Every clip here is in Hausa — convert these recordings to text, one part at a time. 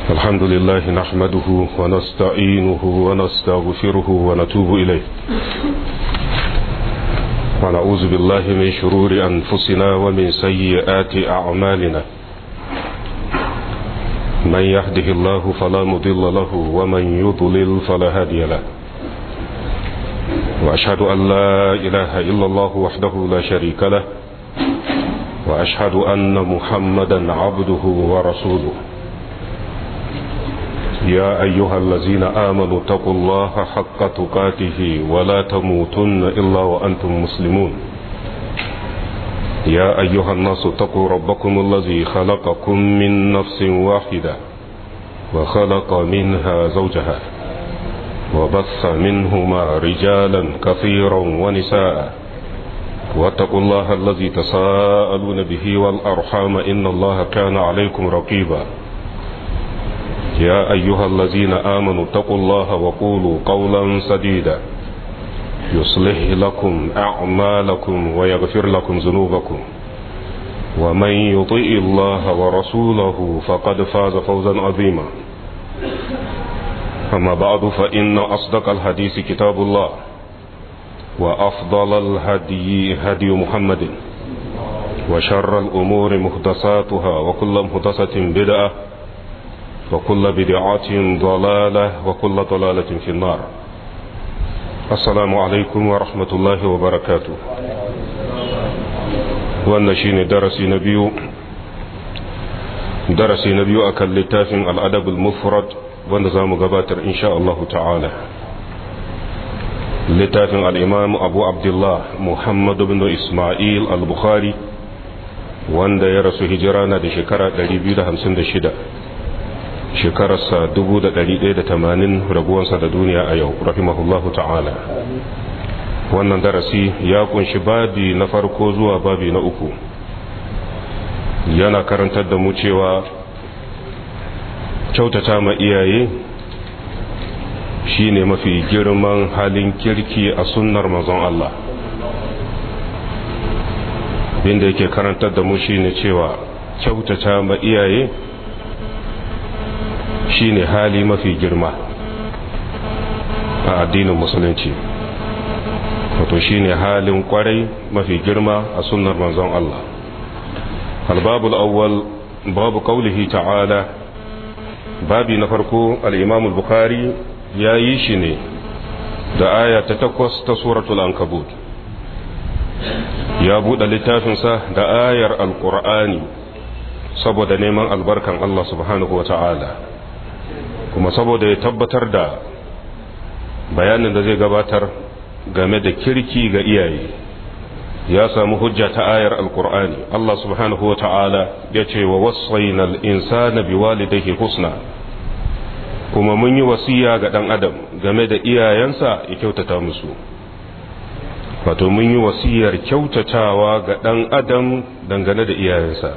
الحمد لله نحمده ونستعينه ونستغفره ونتوب إليه ونعوذ بالله من شرور أنفسنا ومن سيئات أعمالنا من يهده الله فلا مضل له ومن يضلل فلا هادي له وأشهد أن لا إله إلا الله وحده لا شريك له وأشهد أن محمدا عبده ورسوله يا أيها الذين آمنوا اتقوا الله حق تقاته ولا تموتن إلا وأنتم مسلمون يا أيها الناس اتقوا ربكم الذي خلقكم من نفس واحدة وخلق منها زوجها وبث منهما رجالا كثيرا ونساء واتقوا الله الذي تساءلون به والأرحام إن الله كان عليكم رقيبا يا أيها الذين آمنوا اتقوا الله وقولوا قولا سديدا يصلح لكم أعمالكم ويغفر لكم ذنوبكم ومن يطيء الله ورسوله فقد فاز فوزا عظيما أما بعد فإن أصدق الحديث كتاب الله وأفضل الهدي هدي محمد وشر الأمور محدثاتها وكل محدثة بدعة وكل بدعة ضلالة وكل ضلالة في النار السلام عليكم ورحمة الله وبركاته wannan shine darasi na biyu darasi na biyu akan littafin al'adabul mufrad wanda za mu gabatar insha Allah ta'ala littafin al'imam abu abdullah muhammad bin ismail al-bukhari wanda ya rasu hijira na da shekara 256 shekararsa 1180 rabuwansa da duniya a yau rahimahullahu ta'ala wannan darasi ya kunshi babi na farko zuwa babi na uku yana karantar da mu cewa kyautata ma iyaye shine mafi girman halin kirki a sunnar manzon Allah binda yake karantar da mu shine cewa kyautata ma iyaye shine hali mafi girma a addinin musulunci wato shine halin kwarai mafi girma a sunnar manzon Allah albabul awwal babu qaulihi ta'ala babi na farko al-imam al-bukhari ya yi shi ne da aya ta takwas ta suratul ankabut ya buɗe littafinsa da ayar alƙur'ani saboda neman albarkan Allah subhanahu wa ta'ala kuma saboda ya tabbatar da bayanin da zai gabatar game da kirki ga iyaye ya samu hujja ta ayar alkur'ani Allah subhanahu wa ta'ala ya ce wa wasainal insana biwalidayhi husna kuma mun yi wasiya ga dan adam game da iyayensa ya kyautata musu wato mun yi wasiyar kyautatawa ga dan adam dangane da iyayensa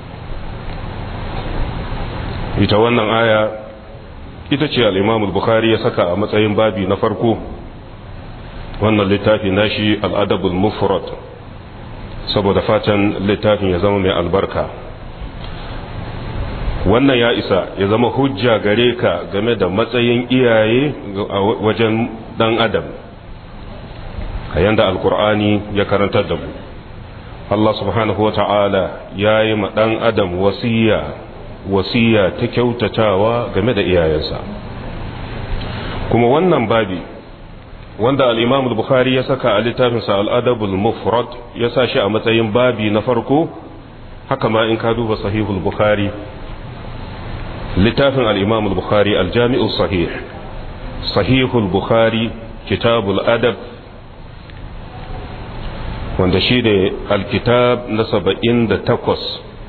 ita wannan aya ita ce al'imam bukhari ya saka a matsayin babi na farko wannan littafi nashi al'adabul mufrad saboda fatan littafin ya zama mai albarka wannan ya isa ya zama hujja gare ka game da matsayin iyaye a wajen dan adam a yanda alkur'ani ya karantar da mu Allah subhanahu wa ta'ala ya yi ma dan adam wasiya wasiya ta kyautatawa game da iyayensa kuma wannan babi wanda al-imam al-bukhari ya saka a littafinsa al-adabul mufrad ya sa shi a matsayin babi na farko haka ma in ka duba sahihul bukhari littafin al-imam al-bukhari al-jami'u sahih sahihul bukhari kitabul adab wanda shi da al-kitab na saba'in da takwas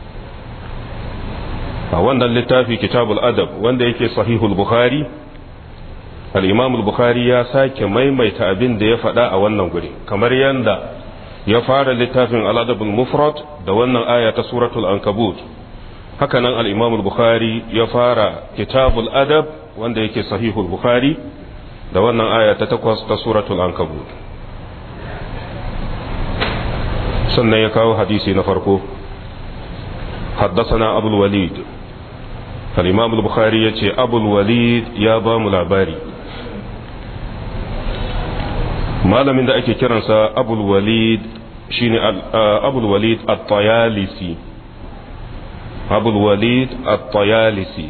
a wannan littafi kitabul adab wanda yake sahihul bukhari al-imam al-bukhari ya sake maimaita abin da ya faɗa a wannan guri kamar yanda ya fara littafin al-adabul mufrad da wannan aya ta suratul ankabut haka nan al-imam al-bukhari ya fara kitabul adab wanda yake sahihul bukhari da wannan aya ta takwas ta suratul ankabut sannan ya kawo hadisi na farko حدثنا أبو الوليد al-imam al-bukhari ya ce abul walid ya ba mu labari malamin da ake kiransa abul walid shine abul walid at-tayalisi abul walid at-tayalisi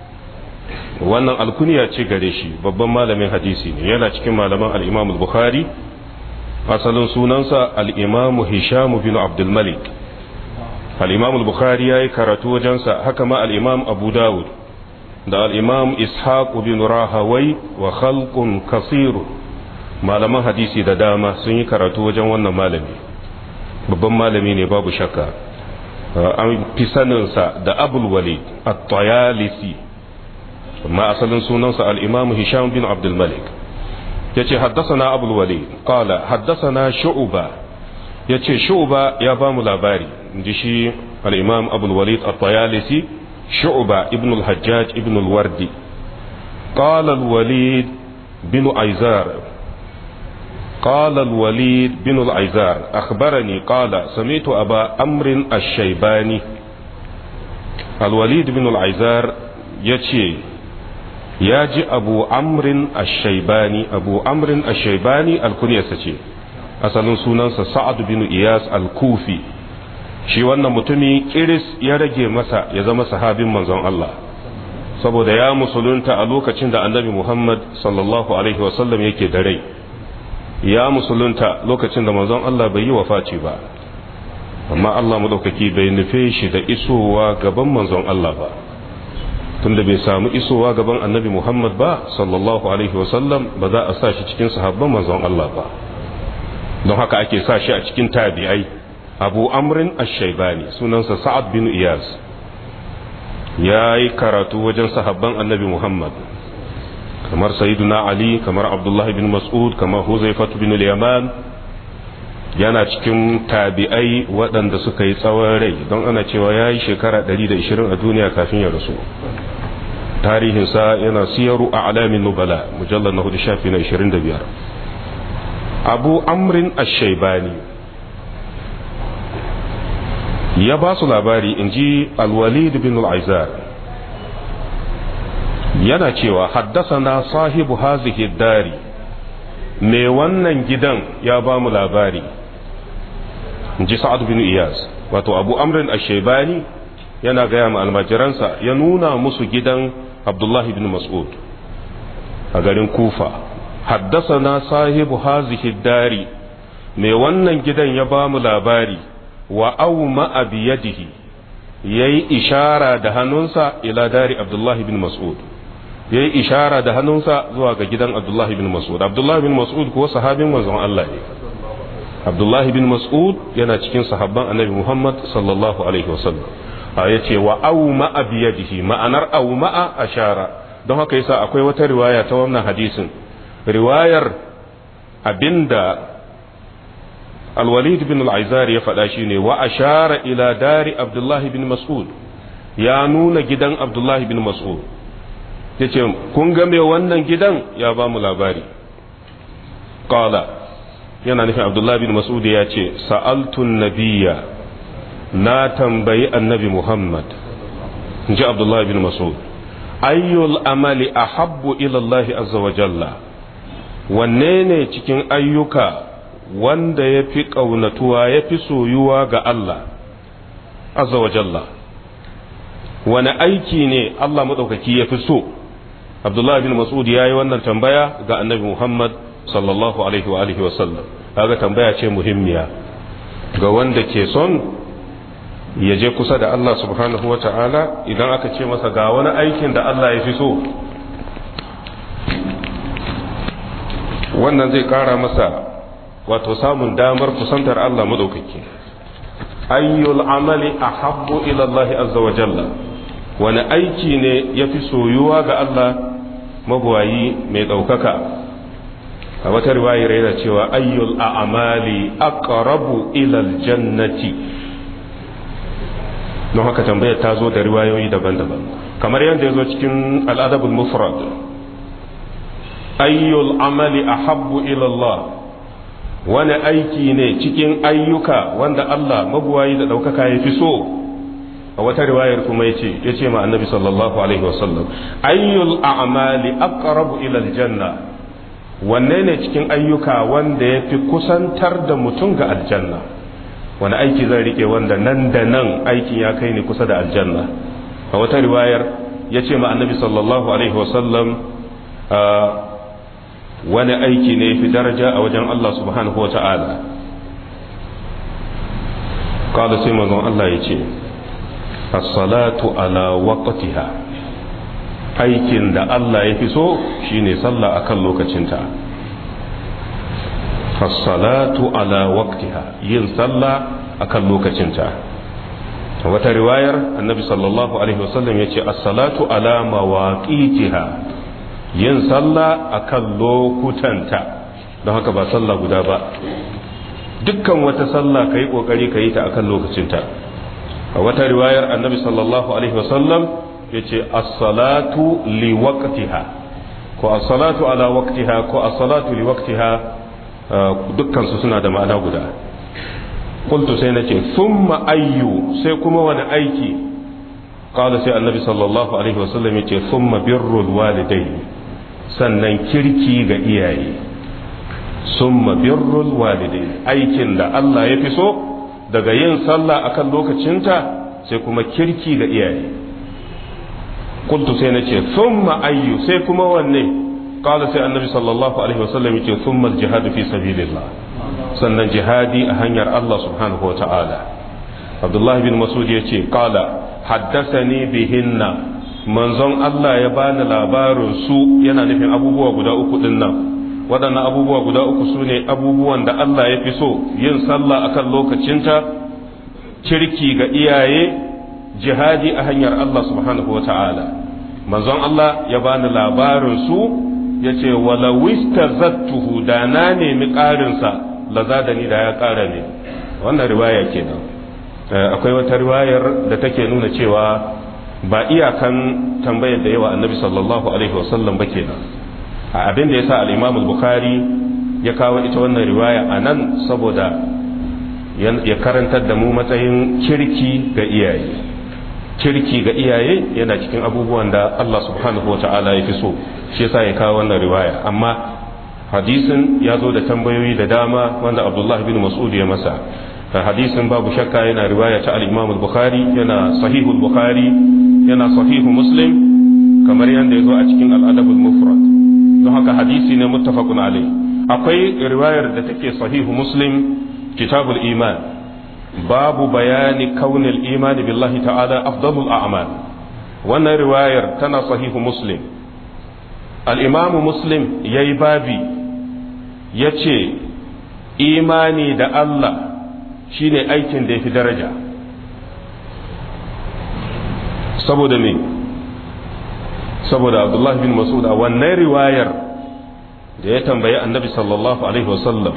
wannan alkuniya ce gare shi babban malamin hadisi ne yana cikin malaman al-imam al-bukhari asalin sunansa al-imam hisham bin abdul malik al-imam al-bukhari yayi karatu wajensa haka ma al-imam abu dawud da al-imam ishaq bin rahawai wa khalqun kasir malaman hadisi da dama sun yi karatu wajen wannan malami babban malami ne babu shakka an fi saninsa da abul walid at-tayalisi amma asalin sunansa al-imam hisham bin abdul malik yace haddathana abul walid qala haddathana shu'ba yace shu'ba ya ba mu labari inji shi al-imam abul walid at-tayalisi shu'ba ibn al-hajjaj ibn al-wardi qala al-walid bin aizar قال الوليد بن العيزار أخبرني قال سمعت أبا أمر الشيباني الوليد بن العيزار يتشي ياجي أبو أمر الشيباني أبو أمر الشيباني الكنية ستشي أصلا سنانسا سعد بن إياس الكوفي shi wannan mutumi kiris ya rage masa ya zama sahabin manzon Allah saboda ya musulunta a lokacin da annabi Muhammad sallallahu alaihi wasallam yake da rai ya musulunta lokacin da manzon Allah bai yi wafaci ba amma Allah madaukaki bai nufe shi da isowa gaban manzon Allah ba tunda bai samu isowa gaban annabi Muhammad ba sallallahu alaihi wasallam ba za a sa shi cikin sahabban manzon Allah ba don haka ake sa shi a cikin tabi'ai abu amrin ash-shaybani sunansa sa'ad bin iyas ya yi karatu wajen sahabban annabi Muhammad kamar sayyiduna ali kamar abdullah bin mas'ud kamar huzaifatu bin yaman yana cikin tabi'ai waɗanda suka yi tsawon rai don ana cewa ya yi shekara 120 a duniya kafin ya rasu tarihinsa yana siyaru a alamin nubala mujallar na hudu shafi na 25 abu amrin ashaibani ya ba su labari in ji alwalid bin al'aizar yana cewa haddasana sahibu hazihi dari mai wannan gidan ya ba mu labari ji sa'ad bin iyas wato abu amrin ashebani yana gaya ma almajiransa ya nuna musu gidan abdullahi bin mas'ud a garin kufa haddasana sahibu hazihi dari mai wannan gidan ya ba mu labari wa au ma'a biyadihi yayi ishara da hannunsa ila dari abdullahi bin mas'ud ya yi ishara da hannunsa zuwa ga gidan abdullahi bin mas'ud abdullahi bin mas'ud kuwa sahabin manzon Allah ne abdullahi bin mas'ud yana cikin sahabban annabi muhammad sallallahu alaihi wasallam a ya ce wa au ma'a biyadihi ma'anar au ma'a ashara don haka yasa akwai wata riwaya ta wannan hadisin riwayar abinda alwalid bin al-aizar ya faɗa shine wa ashara ila dari abdullahi bin mas'ud ya nuna gidan abdullahi bin mas'ud ya ce kun ga mai wannan gidan ya ba mu labari ƙala yana nufin abdullahi bin mas'ud ya ce sa'altun nabiya na tambayi annabi muhammad in ji abdullahi bin mas'ud ayyul amali ahabbu ilallahi azza wa jalla wanne ne cikin ayyuka wanda ya fi ƙaunatuwa ya fi soyuwa ga Allah azza wa jalla wani aiki ne Allah maɗaukaki ya fi so abdullahi bin mas'ud ya yi wannan tambaya ga annabi muhammad sallallahu alaihi wa alihi wasallam kaga tambaya ce muhimmiya ga wanda ke son ya je kusa da Allah subhanahu wa ta'ala idan aka ce masa ga wani aikin da Allah ya fi so wannan zai kara masa wato samun damar kusantar Allah madaukaki ayyul amali ahabbu ila Allah azza wa jalla wani aiki ne ya fi soyuwa ga Allah mabuwayi mai ɗaukaka a wata riwayar yana cewa ayyul a'amali aqrabu ila aljannati don haka tambayar ta zo da riwayoyi daban-daban kamar yadda ya zo cikin al'adabul mufrad ayyul amali ahabbu ila Allah wani aiki ne cikin ayyuka wanda Allah mabuwayi da ɗaukaka ya fi so a wata riwayar kuma yace yace ma annabi sallallahu alaihi wasallam ayyul a'mali aqrabu ila aljanna wanne ne cikin ayyuka wanda yafi kusantar da mutum ga aljanna wani aiki zan rike wanda nan da nan aikin ya kai ni kusa da aljanna a wata riwayar yace ma annabi sallallahu alaihi wasallam wani aiki ne fi daraja a wajen Allah subhanahu wa ta'ala kada sai mazan Allah ya ce as-salatu ala waqtiha aikin da Allah ya fi so shine sallah akan lokacinta as-salatu ala waqtiha yin sallah akan lokacinta wata riwayar annabi sallallahu alaihi wasallam ya ce as-salatu ala mawaqitiha yin sallah akan lokutanta don haka ba sallah guda ba dukkan wata sallah ka yi ƙoƙari ka yi ta akan lokacinta a wata riwayar annabi sallallahu alaihi wasallam ya ce as-salatu li waqtiha ko as-salatu ala waqtiha ko as-salatu li waqtiha dukkan su suna da ma'ana guda qultu sai nace thumma ayyu sai kuma wani aiki qala sai annabi sallallahu alaihi wasallam ya ce thumma birrul walidaini sannan kirki ga iyaye summa birrul walidai aikin da Allah ya fi so daga yin sallah akan lokacinta sai kuma kirki ga iyaye kuntu sai nace summa ayyu sai kuma wanne qala sai annabi sallallahu alaihi wasallam yace summa al-jihad fi sabilillah sannan jihadi a hanyar Allah subhanahu wa ta'ala Abdullah bin Mas'ud yace qala haddathani bihinna manzon Allah ya bani labarin su yana nufin abubuwa guda uku din nan waɗannan abubuwa guda uku su ne abubuwan da Allah ya fi so yin sallah akan lokacinta kirki ga iyaye jihadi a hanyar Allah subhanahu wata'ala manzon Allah ya bani labarin su ya ce wala wista zattuhu da na nemi ƙarinsa lazadani da ya ƙara ne wannan riwaya kenan akwai wata riwayar da take nuna cewa ba iyakan tambayar da yawa annabi sallallahu alaihi wasallam ba kenan a abin da yasa al-Imam al-Bukhari ya kawo ita wannan riwaya a nan saboda ya karantar da mu matsayin kirki ga iyaye kirki ga iyaye yana cikin abubuwan da Allah subhanahu wa ta'ala ya fi so shi yasa ya kawo wannan riwaya amma hadisin ya zo da tambayoyi da dama wanda Abdullah bin Mas'ud ya masa hadisin babu shakka yana riwaya ta al-Imam al-Bukhari yana sahihul Bukhari yana sahihu Muslim kamar yadda ya zo a cikin al-Adab al-Mufrad don haka hadisi ne muttafaqun alai akwai riwayar da take sahihu Muslim kitabul iman babu bayani kaunil iman billahi ta'ala afdalul a'mal wannan riwayar tana sahihu Muslim al-Imam Muslim yayi babi yace imani da Allah shine aikin da ya fi daraja saboda me saboda abdullahi bin masud a wannan riwayar da ya tambayi annabi sallallahu alaihi wasallam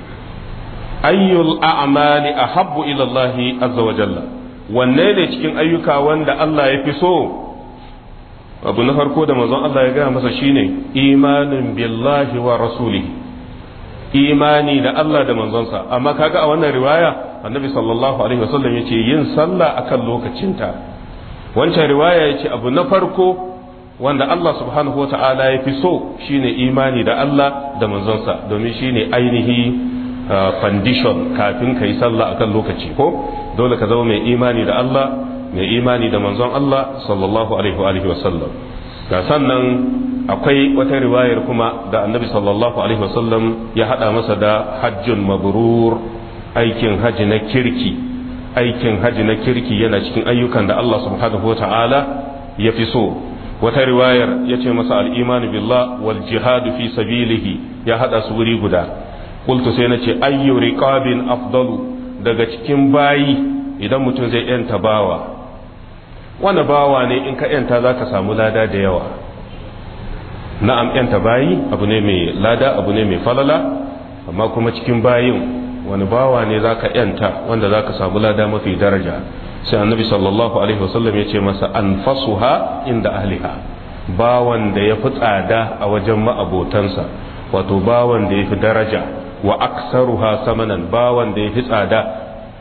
ayyul a'mali ahabbu ila Allah azza wa jalla wanne ne cikin ayyuka wanda Allah ya fi so abu na farko da manzon Allah ya gaya masa shine imanin billahi wa rasulihi imani da Allah da manzonsa amma kaga a wannan riwaya annabi sallallahu alaihi wasallam yace yin sallah akan lokacinta wancan riwaya yace abu na farko wanda Allah subhanahu wata'ala ya fi so shine imani da Allah da manzonsa domin shine ainihi condition kafin kai sallah akan lokaci ko dole ka zama mai imani da Allah mai imani da manzon Allah sallallahu alaihi wa alihi wasallam ga sannan akwai wata riwayar kuma da annabi sallallahu alaihi wasallam ya hada masa da hajjun mabrur aikin haji na kirki aikin haji na kirki yana cikin ayyukan da Allah subhanahu wata'ala ya fi so wata riwayar ya ce masa al'imanu billah wal jihadu fi sabilihi ya hada su wuri guda kultu sai na ce ayyu riqabin afdalu daga cikin bayi idan mutum zai yanta bawa wani bawa ne in ka yanta za ka samu lada da yawa na'am yanta bayi abu ne mai lada abu ne mai falala amma kuma cikin bayin wani bawa ne za ka yanta wanda za ka samu lada mafi daraja sai annabi sallallahu alaihi wasallam ya ce masa an fasuha inda ahliha bawan da ya fi tsada a wajen ma'abotansa wato bawan da ya fi daraja wa aksaruha samanan bawan da ya fi tsada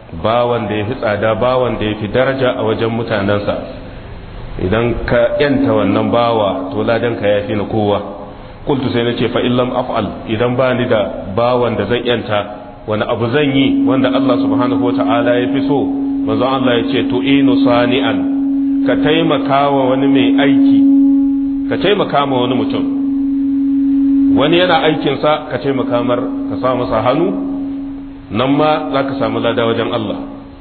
bawan da ya fi tsada bawan da ya fi daraja a wajen mutanensa idan ka yanta wannan bawa to ladan ka ya fi na kowa kultu sai na ce fa illam af'al idan ba ni da bawan da zan yanta wani abu zan yi wanda Allah subhanahu wata'ala ya fi so manzon Allah ya ce to inu sani'an ka taimaka wa wani mai aiki ka taimaka ma wani mutum wani yana aikinsa ka taimaka mar ka sa masa hannu nan ma za ka samu lada wajen Allah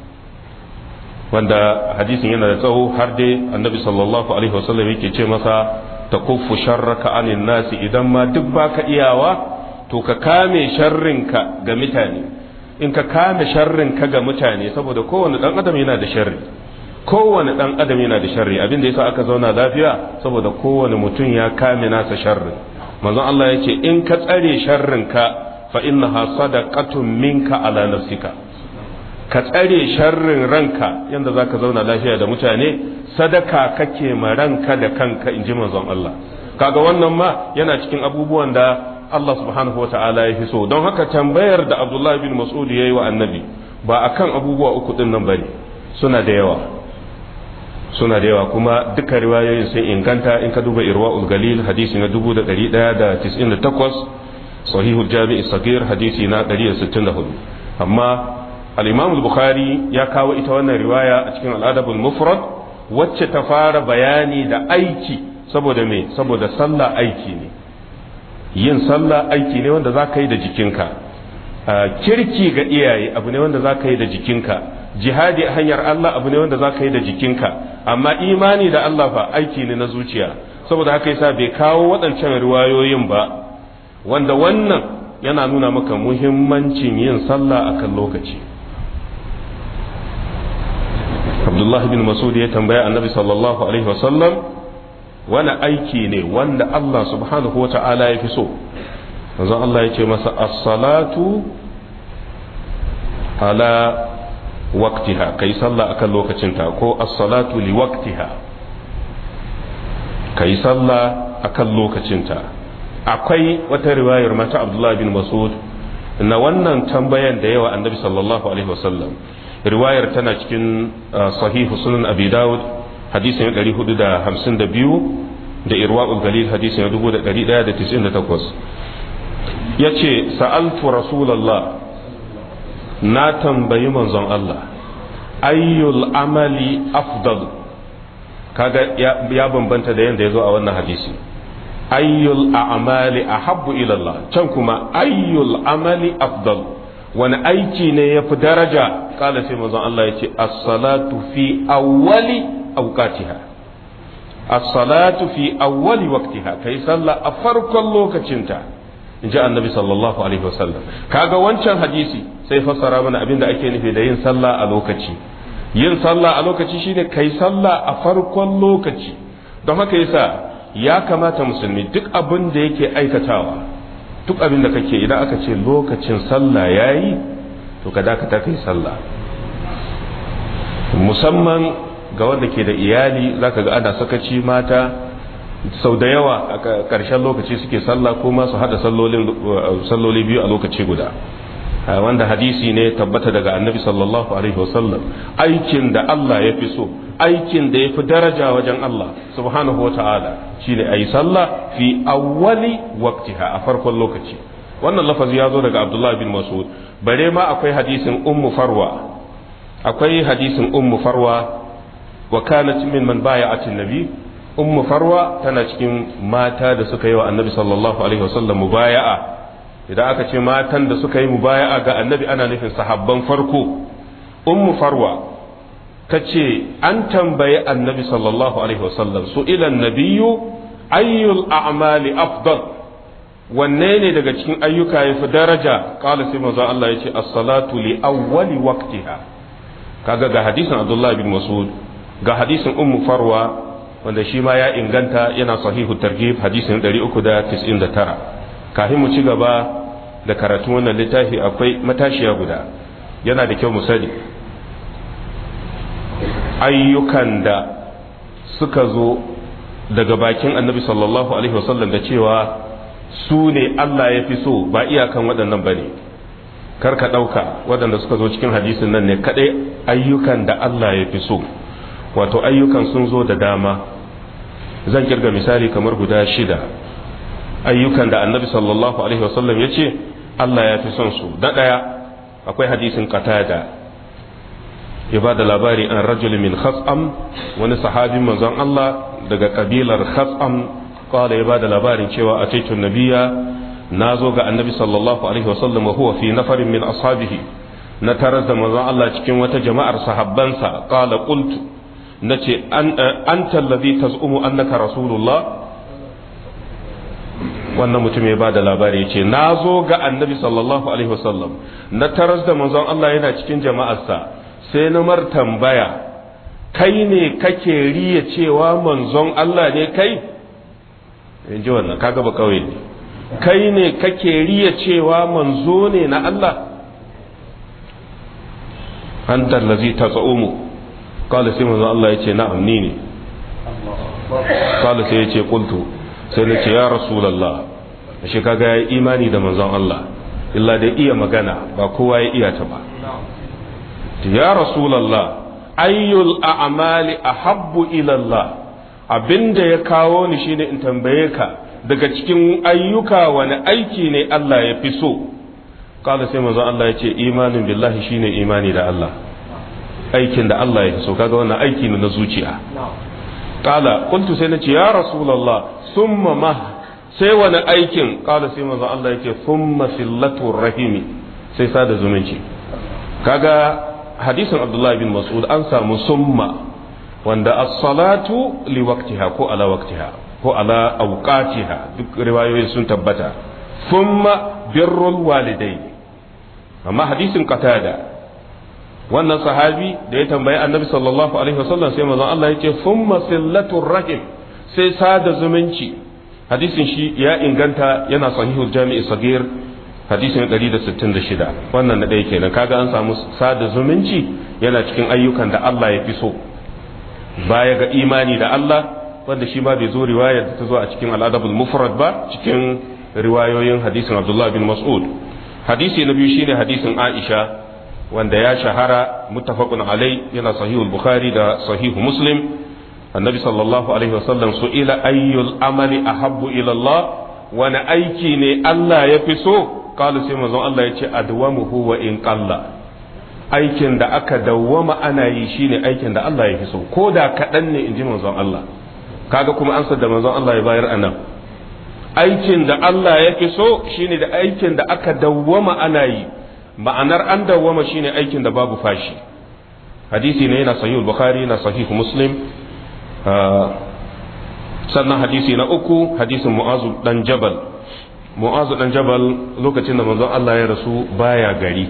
wanda hadisin yana da tsawo har dai annabi sallallahu alaihi wasallam yake ce masa ta kuffu sharraka anin nasi idan ma duk baka iyawa to ka kame sharrinka ga mutane in ka kame sharrinka ga mutane saboda kowane dan adam yana da sharri kowane dan adam yana da sharri abin da yasa aka zauna lafiya saboda kowane mutum ya kame nasa sharrin manzon Allah ya ce in ka tsare sharrinka fa innaha sadaqatun minka ala nafsika ka tsare sharrin ranka yanda zaka zauna lafiya da mutane sadaka kake ma ranka da kanka inji manzon Allah kaga wannan ma yana cikin abubuwan da Allah subhanahu wa ta'ala ya fi so don haka tambayar da Abdullah bin Mas'ud yayi wa annabi ba akan abubuwa uku din nan bane suna da yawa suna da yawa kuma duka riwayoyin sun inganta in ka duba irwa'ul galil hadisi na 1198 sahihul jami'i sagir hadisi na 164 amma al-imam al-bukhari ya kawo ita wannan riwaya a cikin al-adabul mufrad wacce ta fara bayani da aiki saboda me saboda sallah aiki ne yin sallah aiki ne wanda za ka yi da jikinka kirki ga iyaye abu ne wanda za ka yi da jikinka jihadi a hanyar Allah abu ne wanda za ka yi da jikinka amma imani da Allah fa aiki ne na zuciya saboda haka yasa bai kawo waɗancan riwayoyin ba wanda wannan yana nuna maka muhimmancin yin sallah akan lokaci Abdullah bin Masud ya tambaya annabi sallallahu alaihi wasallam wani aiki ne wanda Allah subhanahu wa ta'ala ya fi so manzon Allah ya ce masa as-salatu ala waqtiha kai sallah akan lokacinta ko as-salatu li waqtiha kai sallah akan lokacinta akwai wata riwayar mata Abdullah bin Mas'ud na wannan tambayan da yawa annabi sallallahu alaihi wasallam riwayar tana cikin sahihu sunan abi dawud hadisin 452 da irwa'ul galil hadisin 1198 yace sa'altu rasulullah na tambayi manzon Allah ayyul amali afdal kaga ya bambanta da yanda yazo a wannan hadisi ayyul a'mali ahabbu ila Allah can kuma ayyul amali afdal wani aiki ne yafi daraja kala sai manzon Allah yace as-salatu fi awwali awqatiha as-salatu fi awwali waqtiha kai sallah a farkon lokacinta inji annabi sallallahu alaihi wasallam kaga wancan hadisi sai fassara mana abin da ake nufi da yin sallah a lokaci yin sallah a lokaci shine kai sallah a farkon lokaci don haka yasa ya kamata musulmi duk abin da yake aikatawa duk abin da kake idan aka ce lokacin sallah yayi to ka dakata kai sallah musamman ga wanda ke da iyali zaka ga ana sakaci mata sau da yawa a ƙarshen lokaci suke sallah ko ma su hada salloli biyu a lokaci guda wanda hadisi ne tabbata daga annabi sallallahu alaihi wasallam aikin da Allah ya fi so aikin da ya fi daraja wajen Allah subhanahu wa ta'ala shine ayi sallah fi awwali waqtiha a farkon lokaci wannan lafazi ya zo daga Abdullah bin Mas'ud bare ma akwai hadisin ummu farwa akwai hadisin ummu farwa wa kanat min man baya'atin nabi ummu farwa tana cikin mata da suka yi wa annabi sallallahu alaihi wasallam mubaya'a idan aka ce matan da suka yi mubaya'a ga annabi ana nufin sahabban farko ummu farwa ta ce an tambayi annabi sallallahu alaihi wasallam su ilan nabiyu ayyul a'mali afdal wanne ne daga cikin ayyuka ya fi daraja kala sai manzo Allah ya ce as-salatu li awwali waqtiha kaga ga hadisin Abdullah bin Mas'ud ga hadisin ummu farwa wanda shi ma ya inganta yana sahihu targhib hadisin 399 kafin mu ci gaba da karatun wannan littafi akwai matashiya guda yana da kyau mu sani ayyukan da suka zo daga bakin annabi sallallahu alaihi wasallam da cewa su ne Allah ya fi so ba iyakan waɗannan ba ne kar ka ɗauka waɗanda suka zo cikin hadisin nan ne kaɗai ayyukan da Allah ya fi so wato ayyukan sun zo da dama zan kirga misali kamar guda shida ayyukan da annabi sallallahu alaihi wasallam ya ce Allah ya fi son su da ɗaya akwai hadisin qatada ya ba da labari an rajul min khas'am wani sahabin manzon Allah daga kabilar khas'am qala ya ba da labarin cewa ataitu nabiyya nazo ga annabi sallallahu alaihi wasallam wa huwa fi nafarin min ashabihi na tarar da manzon Allah cikin wata jama'ar sahabbansa qala qultu nace an anta allazi tazumu annaka rasulullah wannan mutum ya ba da labari ya ce na zo ga annabi sallallahu alaihi wasallam na taras da manzon Allah yana cikin jama'arsa sai na mar tambaya kai ne kake riya cewa manzon Allah ne kai in ji wannan kaga ba kawai ne kai ne kake riya cewa manzo ne na Allah an tallazi ta tsa'umu kala sai manzon Allah ya ce na'am ni ne kala sai ya ce kultu sai na ce ya rasulallah shi kaga ya imani da manzon Allah illa da iya magana ba kowa ya iya ta ba ya rasulallah ayyul a'mali ahabbu ila Allah abinda ya kawo ni shine in tambaye ka daga cikin ayyuka wani aiki ne Allah ya fi so kala sai manzon Allah ya ce imanin billahi shine imani da Allah aikin da Allah ya fi so kaga wannan aiki ne na zuciya kala kuntu sai na ce ya rasulallah summa ma sai wani aikin kala sai manzon Allah yake summa sillatu rahimi sai sada zumunci kaga hadisin Abdullah bin Mas'ud an samu summa wanda as-salatu li waqtiha ko ala waqtiha ko ala awqatiha duk riwayoyi sun tabbata summa birrul walidain amma hadisin qatada wannan sahabi da ya tambayi annabi sallallahu alaihi wasallam sai manzon Allah yake summa sillatu rahim sai sada zumunci hadisin shi ya inganta yana sahihul jami'i sagir hadisin 166 wannan na ɗaya kenan kaga an samu sada zumunci yana cikin ayyukan da Allah ya fi so baya ga imani da Allah wanda shi ma bai zo riwaya da ta zo a cikin al'adabul mufrad ba cikin riwayoyin hadisin Abdullah bin Mas'ud hadisi na biyu shine hadisin Aisha wanda ya shahara muttafaqun alai yana sahihul bukhari da sahihu muslim annabi sallallahu alaihi wasallam su ila ayyul amali ahabbu ila Allah wani aiki ne Allah ya fi so kala sai manzon Allah ya ce adwamuhu wa in qalla aikin da aka dawwama ana yi shine aikin da Allah ya fi so ko da kaɗan ne in ji manzon Allah kaga kuma ansar da manzon Allah ya bayar anan aikin da Allah ya fi so shine da aikin da aka dawwama ana yi ma'anar an dawwama shine aikin da babu fashi hadisi ne yana sahihul bukhari na sahihu muslim sannan hadisi na uku hadisin mu'azu dan jabal mu'azu dan jabal lokacin da manzon Allah ya rasu baya gari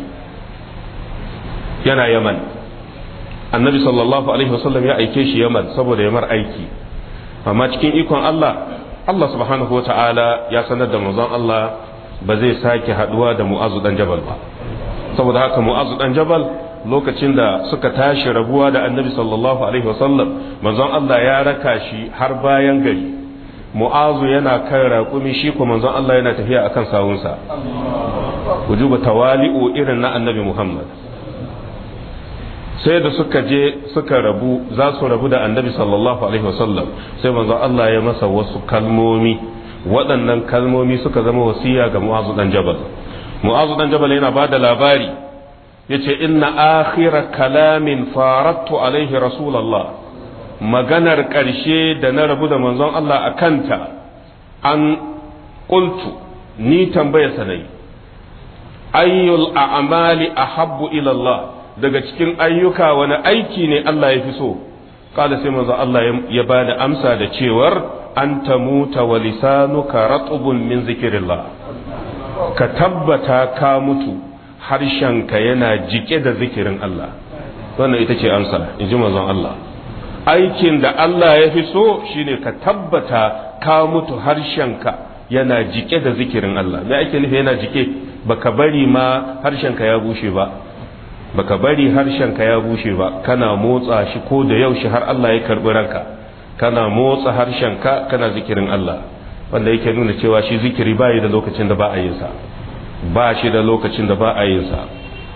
yana yaman annabi sallallahu alaihi wasallam ya aike shi yaman saboda ya mar aiki amma cikin ikon Allah Allah subhanahu wata'ala ya sanar da manzon Allah ba zai sake haduwa da mu'azu dan jabal ba saboda haka mu'azu dan jabal lokacin da suka tashi rabuwa da annabi sallallahu alaihi wasallam manzon Allah ya raka shi har bayan gari mu'azu yana kan raƙumi shi ko manzon Allah yana tafiya akan sawunsa wujuba tawali'u irin na annabi Muhammad sai da suka je suka rabu za su rabu da annabi sallallahu alaihi wasallam sai manzon Allah ya masa wasu kalmomi waɗannan kalmomi suka zama wasiya ga mu'azu dan jabal mu'azu dan jabal yana ba da labari yace inna akhira kalamin farattu alaihi rasulallah maganar ƙarshe da na rabu da manzon Allah a kanta an ƙultu ni tambaya sanai ayyul a'mali ahabbu ila Allah daga cikin ayyuka wani aiki ne Allah ya fi so kada sai manzon Allah ya ba da amsa da cewar an tamuta wa lisanuka ratubun min zikirillah ka tabbata ka mutu harshenka yana jike da zikirin Allah wannan ita ce amsa in ji manzon Allah aikin da Allah ya fi so shine ka tabbata ka mutu harshenka yana jike da zikirin Allah me ake nufi yana jike baka bari ma harshenka ya bushe ba baka bari harshenka ya bushe ba kana motsa shi ko da yaushe har Allah ya karbi ranka kana motsa harshenka kana zikirin Allah wanda yake nuna cewa shi zikiri bai da lokacin da ba a yin sa ba shi da lokacin da ba a yin sa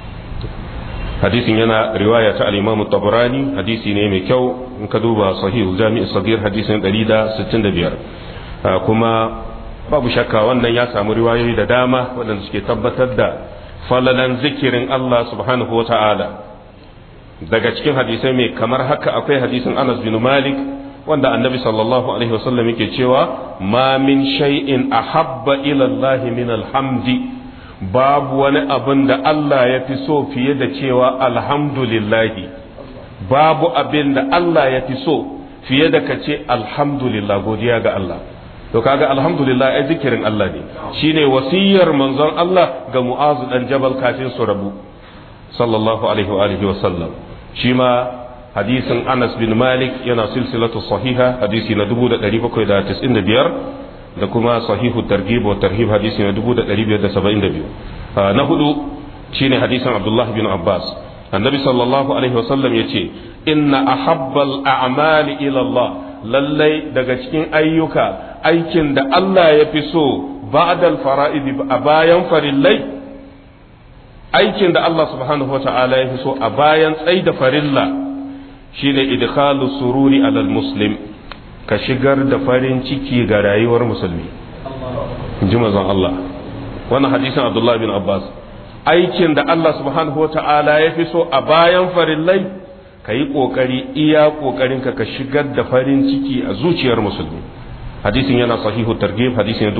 hadisin yana riwaya ta al-Imam tabarani hadisi ne mai kyau in ka duba sahih jami'i sagir hadisin 165 kuma babu shakka wannan ya samu riwayoyi da dama waɗanda suke tabbatar da falalan zikirin Allah subhanahu wa ta'ala daga cikin hadisai mai kamar haka akwai hadisin Anas bin Malik wanda annabi sallallahu alaihi wasallam yake cewa ma min shay'in ahabba ila Allah min alhamdi babu wani abin da Allah ya fi so fiye da cewa alhamdulillahi babu abin da Allah ya fi so fiye da ka ce alhamdulillah godiya ga Allah to kaga alhamdulillah ai zikirin Allah ne shine wasiyar manzon Allah ga Mu'azu dan Jabal kafin su rabu sallallahu alaihi wa alihi wa sallam shi ma hadisin Anas bin Malik yana silsilatu sahiha hadisi na 1795 da kuma sahihu targhib wa tarhib hadisi na 1572 na hudu shine hadisin Abdullah bin Abbas annabi sallallahu alaihi wa sallam yace inna ahabbal a'mali ila Allah lallai daga cikin ayyuka aikin da Allah ya fi so ba'dal fara'idi a bayan farillai aikin da Allah subhanahu wa ta'ala ya fi so a bayan tsai da farilla shine idkhalu sururi alal muslim ka shigar da farin ciki ga rayuwar musulmi ji manzon Allah wannan hadisin Abdullah bin Abbas aikin da Allah subhanahu wa ta'ala ya fi so a bayan farillai ka yi ƙoƙari iya ƙoƙarinka ka shigar da farin ciki a zuciyar musulmi hadisin yana sahihu targhib hadisin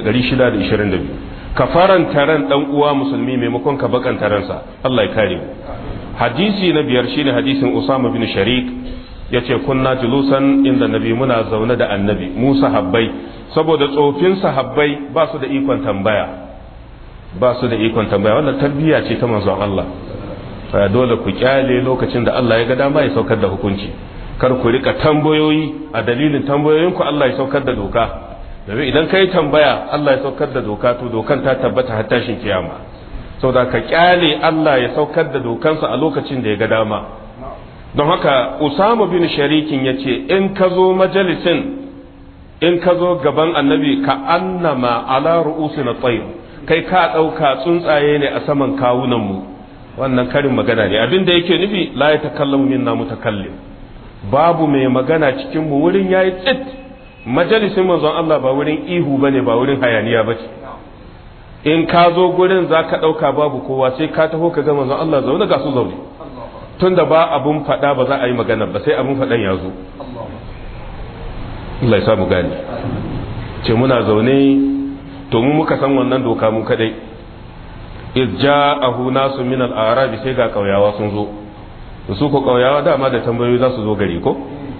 2622 ka faranta ran dan uwa musulmi maimakon ka bakanta ransa Allah ya kare mu hadisi na biyar shine hadisin Usama bin Sharik yace kunna julusan inda nabi muna zaune da annabi mu sahabbai saboda tsofin sahabbai ba su da ikon tambaya ba su da ikon tambaya wannan tarbiyya ce ta manzon Allah dole ku kyale lokacin da Allah ya ga dama ya saukar da hukunci kar ku rika tambayoyi a dalilin tambayoyinku Allah ya saukar da doka domin idan ka yi tambaya Allah ya saukar da doka to dokan ta tabbata har tashin kiyama saboda ka kyale Allah ya saukar da dokansa a lokacin da ya ga dama don haka Usama bin Sharikin ya ce in ka zo majalisin in ka zo gaban annabi ka annama ala ru'usina tsayin kai ka ɗauka tsuntsaye ne a saman kawunanmu wannan karin magana ne abin da yake nufi la ya takallamu minna mutakallim babu mai magana cikin mu wurin yayi tsit majalisin manzon Allah ba wurin ihu bane ba wurin hayaniya bace in ka zo gurin zaka dauka babu kowa sai ka taho ka ga manzon Allah zaune ga su zaune tunda ba abun fada ba za a yi magana ba sai abun fadan ya zo Allah ya samu gani ce muna zaune to mu muka san wannan doka mu kadai iz ja'ahu nasu min al-arabi sai ga kauyawa sun zo su ko kauyawa dama da tambayoyi za su zo gari ko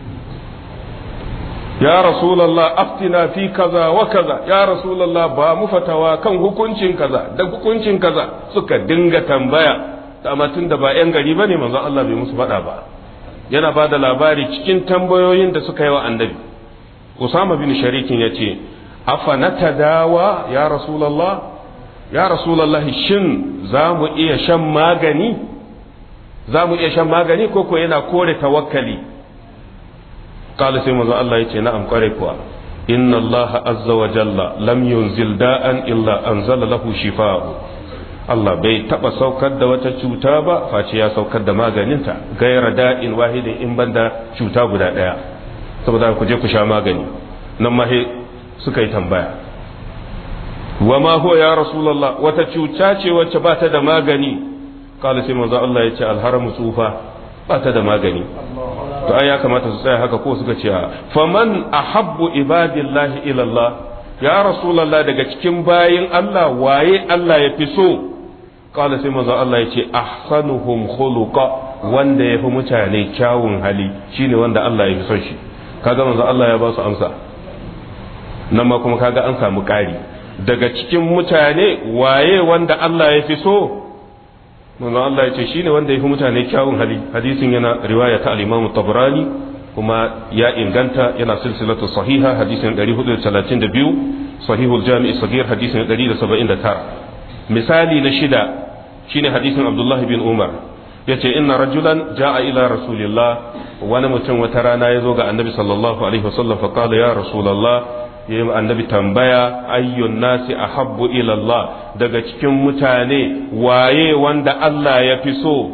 ya rasulullah aftina fi kaza wa kaza ya rasulullah ba mu fatawa kan hukuncin kaza da hukuncin kaza suka dinga tambaya amma tun da ba yan gari bane manzon Allah bai musu faɗa ba yana ba da labari cikin tambayoyin da suka yi wa annabi Usama bin Sharikin ya ce afa natadawa ya rasulullah ya rasulallahi shin za mu iya shan magani za mu iya shan magani ko ko yana kore tawakkali kala sai manzo Allah ya ce na'am kware kuwa inna Allah azza wa jalla lam yunzil da'an illa anzala lahu shifa'u Allah bai taba saukar da wata cuta ba face ya saukar da maganinta gaira da'in wahidin in banda cuta guda daya saboda ku je ku sha magani nan ma suka yi tambaya wa ma huwa ya rasulullah wata cuta ce wacce ba ta da magani kala sai manzo Allah ya ce alharamu tsufa ba ta da magani to ai ya kamata su tsaya haka ko suka ce faman ahabbu ibadillahi ila Allah ya rasulullah daga cikin bayin Allah waye Allah ya fi so kala sai manzo Allah ya ce ahsanuhum khuluqa wanda ya fi mutane kyawun hali shine wanda Allah ya fi son shi kaga manzo Allah ya ba su amsa nan ma kuma kaga an samu ƙari daga cikin mutane waye wanda Allah ya fi so manzo Allah ya ce shine wanda ya fi mutane kyawun hali hadisin yana riwaya ta al-Imam Tabrani kuma ya inganta yana silsilatu sahiha hadisin 432 sahihul jami' sagir hadisin 179 misali na shida shine hadisin Abdullah bin Umar yace inna rajulan ja'a ila rasulillah wani mutum wata rana ya zo ga annabi sallallahu alaihi wasallam fa qala ya rasulullah ya yi annabi tambaya ayyun nasi ahabbu ila Allah daga cikin mutane waye wanda Allah ya fi so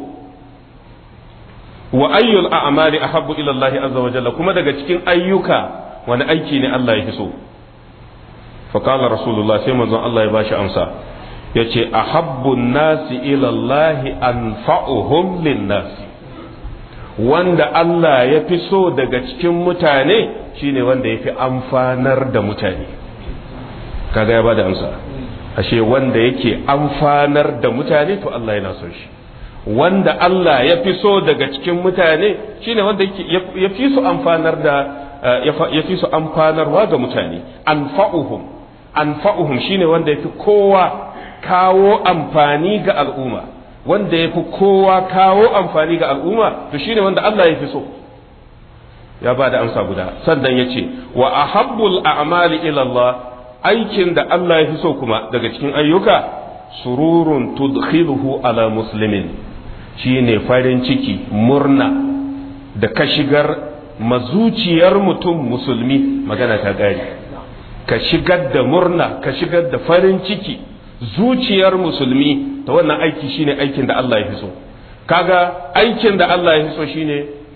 wa ayyul a'mali ahabbu ila Allah azza wa jalla kuma daga cikin ayyuka wani aiki ne Allah ya fi so fa qala rasulullah sai manzon Allah ya bashi amsa yace ahabbu nasi ila Allah anfa'uhum lin nasi wanda Allah ya fi so daga cikin mutane shine wanda ya fi amfanar da mutane kaga ya bada amsa ashe wanda yake amfanar da mutane to Allah yana son shi wanda Allah ya fi so daga cikin mutane shine wanda ya fi su amfanar da ya fi su amfanarwa ga mutane anfa'uhum anfa'uhum shine wanda ya fi kowa kawo amfani ga al'umma wanda ya fi kowa kawo amfani ga al'umma to shine wanda Allah ya fi so ya ba da amsa guda sannan ya ce wa ahabbul a'mali ila Allah aikin da Allah ya fi so kuma daga cikin ayyuka sururun tudkhiluhu ala muslimin shine farin ciki murna da ka shigar mazuciyar mutum musulmi magana ta gari ka shigar da murna ka shigar da farin ciki zuciyar musulmi ta wannan aiki shine aikin da Allah ya fi so kaga aikin da Allah ya fi so shine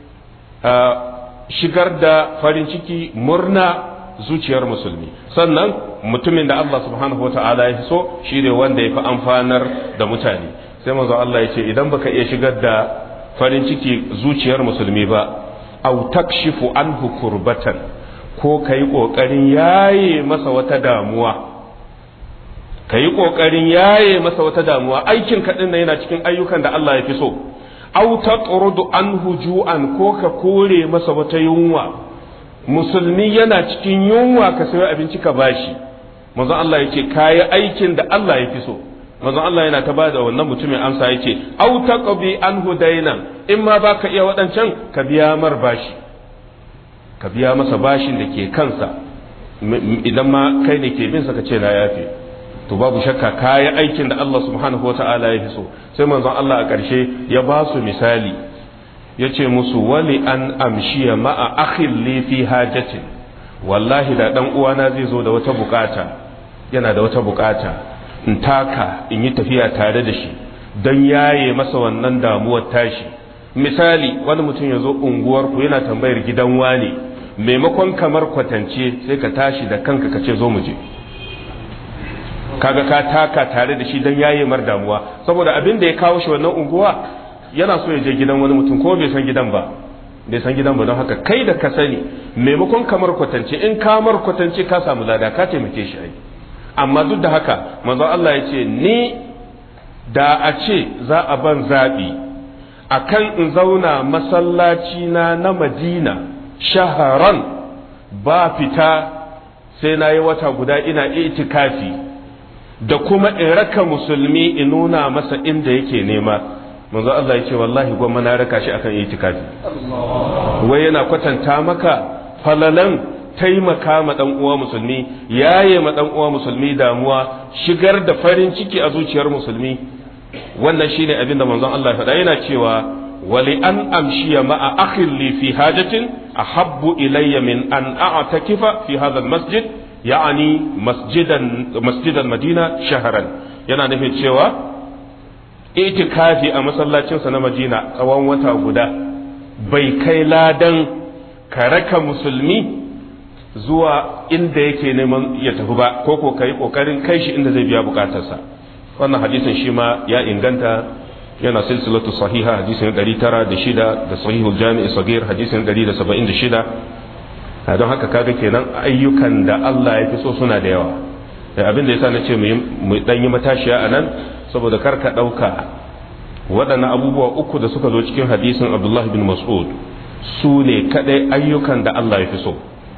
shigar da farin ciki murna zuciyar musulmi sannan mutumin da Allah subhanahu wata'ala ya fi so shine wanda ya fi amfanar da mutane sai manzo Allah ya ce idan baka iya shigar da farin ciki zuciyar musulmi ba au takshifu anhu kurbatan ko kai kokarin yaye masa wata damuwa ka yi ƙoƙarin yaye masa wata damuwa aikin kaɗin na yana cikin ayyukan da Allah ya fi so au ta an hujuan ko ka kore masa wata yunwa musulmi yana cikin yunwa ka sayo abinci ka bashi manzon Allah yake kayi aikin da Allah ya fi so manzon Allah yana ta bada wannan mutumin amsa yake au taqbi anhu dainan in ma baka iya waɗancan ka biya mar bashi ka biya masa bashin da ke kansa idan ma kai ne ke bin sa ka ce na yafe to babu shakka kayi aikin da Allah subhanahu wa ta'ala ya fi so sai manzon Allah a ƙarshe ya ba su misali ya ce musu wali an amshiya ma'a akhin li fi hajatin wallahi da dan uwana zai zo da wata bukata yana da wata bukata in taka in yi tafiya tare da shi don yaye masa wannan damuwar tashi misali wani mutum ya zo unguwar ku yana tambayar gidan wane maimakon kamar kwatance sai ka tashi da kanka ka ce zo mu je kaga ka taka tare da shi don yaye mar damuwa saboda abin da ya kawo shi wannan unguwa yana so ya je gidan wani mutum ko bai san gidan ba bai san gidan ba don haka kai da ka sani maimakon kamar kwatance in kamar kwatance ka samu lada ka taimake shi ai amma duk da haka manzon Allah ya ce ni da a ce za a ban zaɓi akan in zauna masallaci na na Madina shaharan ba fita sai na yi wata guda ina itikafi da kuma in raka musulmi in nuna masa inda yake nema manzo Allah ya ce wallahi gwamma na raka shi akan itikafi wai yana kwatanta maka falalan taimaka ma dan uwa musulmi yaye ma dan uwa musulmi damuwa shigar da farin ciki a zuciyar musulmi wannan shine abin da manzon Allah ya faɗa yana cewa wali an amshiya ma'a akhin li fi hajatin ahabbu ilayya min an a'takifa fi hadha masjid ya'ani masjidan masjidan madina shaharan yana nufin cewa itikafi a masallacinsa na madina tsawon wata guda bai kai ladan ka raka musulmi zuwa inda yake neman ya tafi ba ko ko kai kokarin kai shi inda zai biya bukatarsa wannan hadisin shi ma ya inganta yana silsilatu sahiha hadisin 906 da sahihul jami'i sagir hadisin 176 don haka kaga kenan ayyukan da Allah ya fi so suna da yawa abin da yasa na ce mu dan yi matashiya a nan saboda kar ka ɗauka waɗannan abubuwa uku da suka zo cikin hadisin Abdullah bin Mas'ud su ne kaɗai ayyukan da Allah ya fi so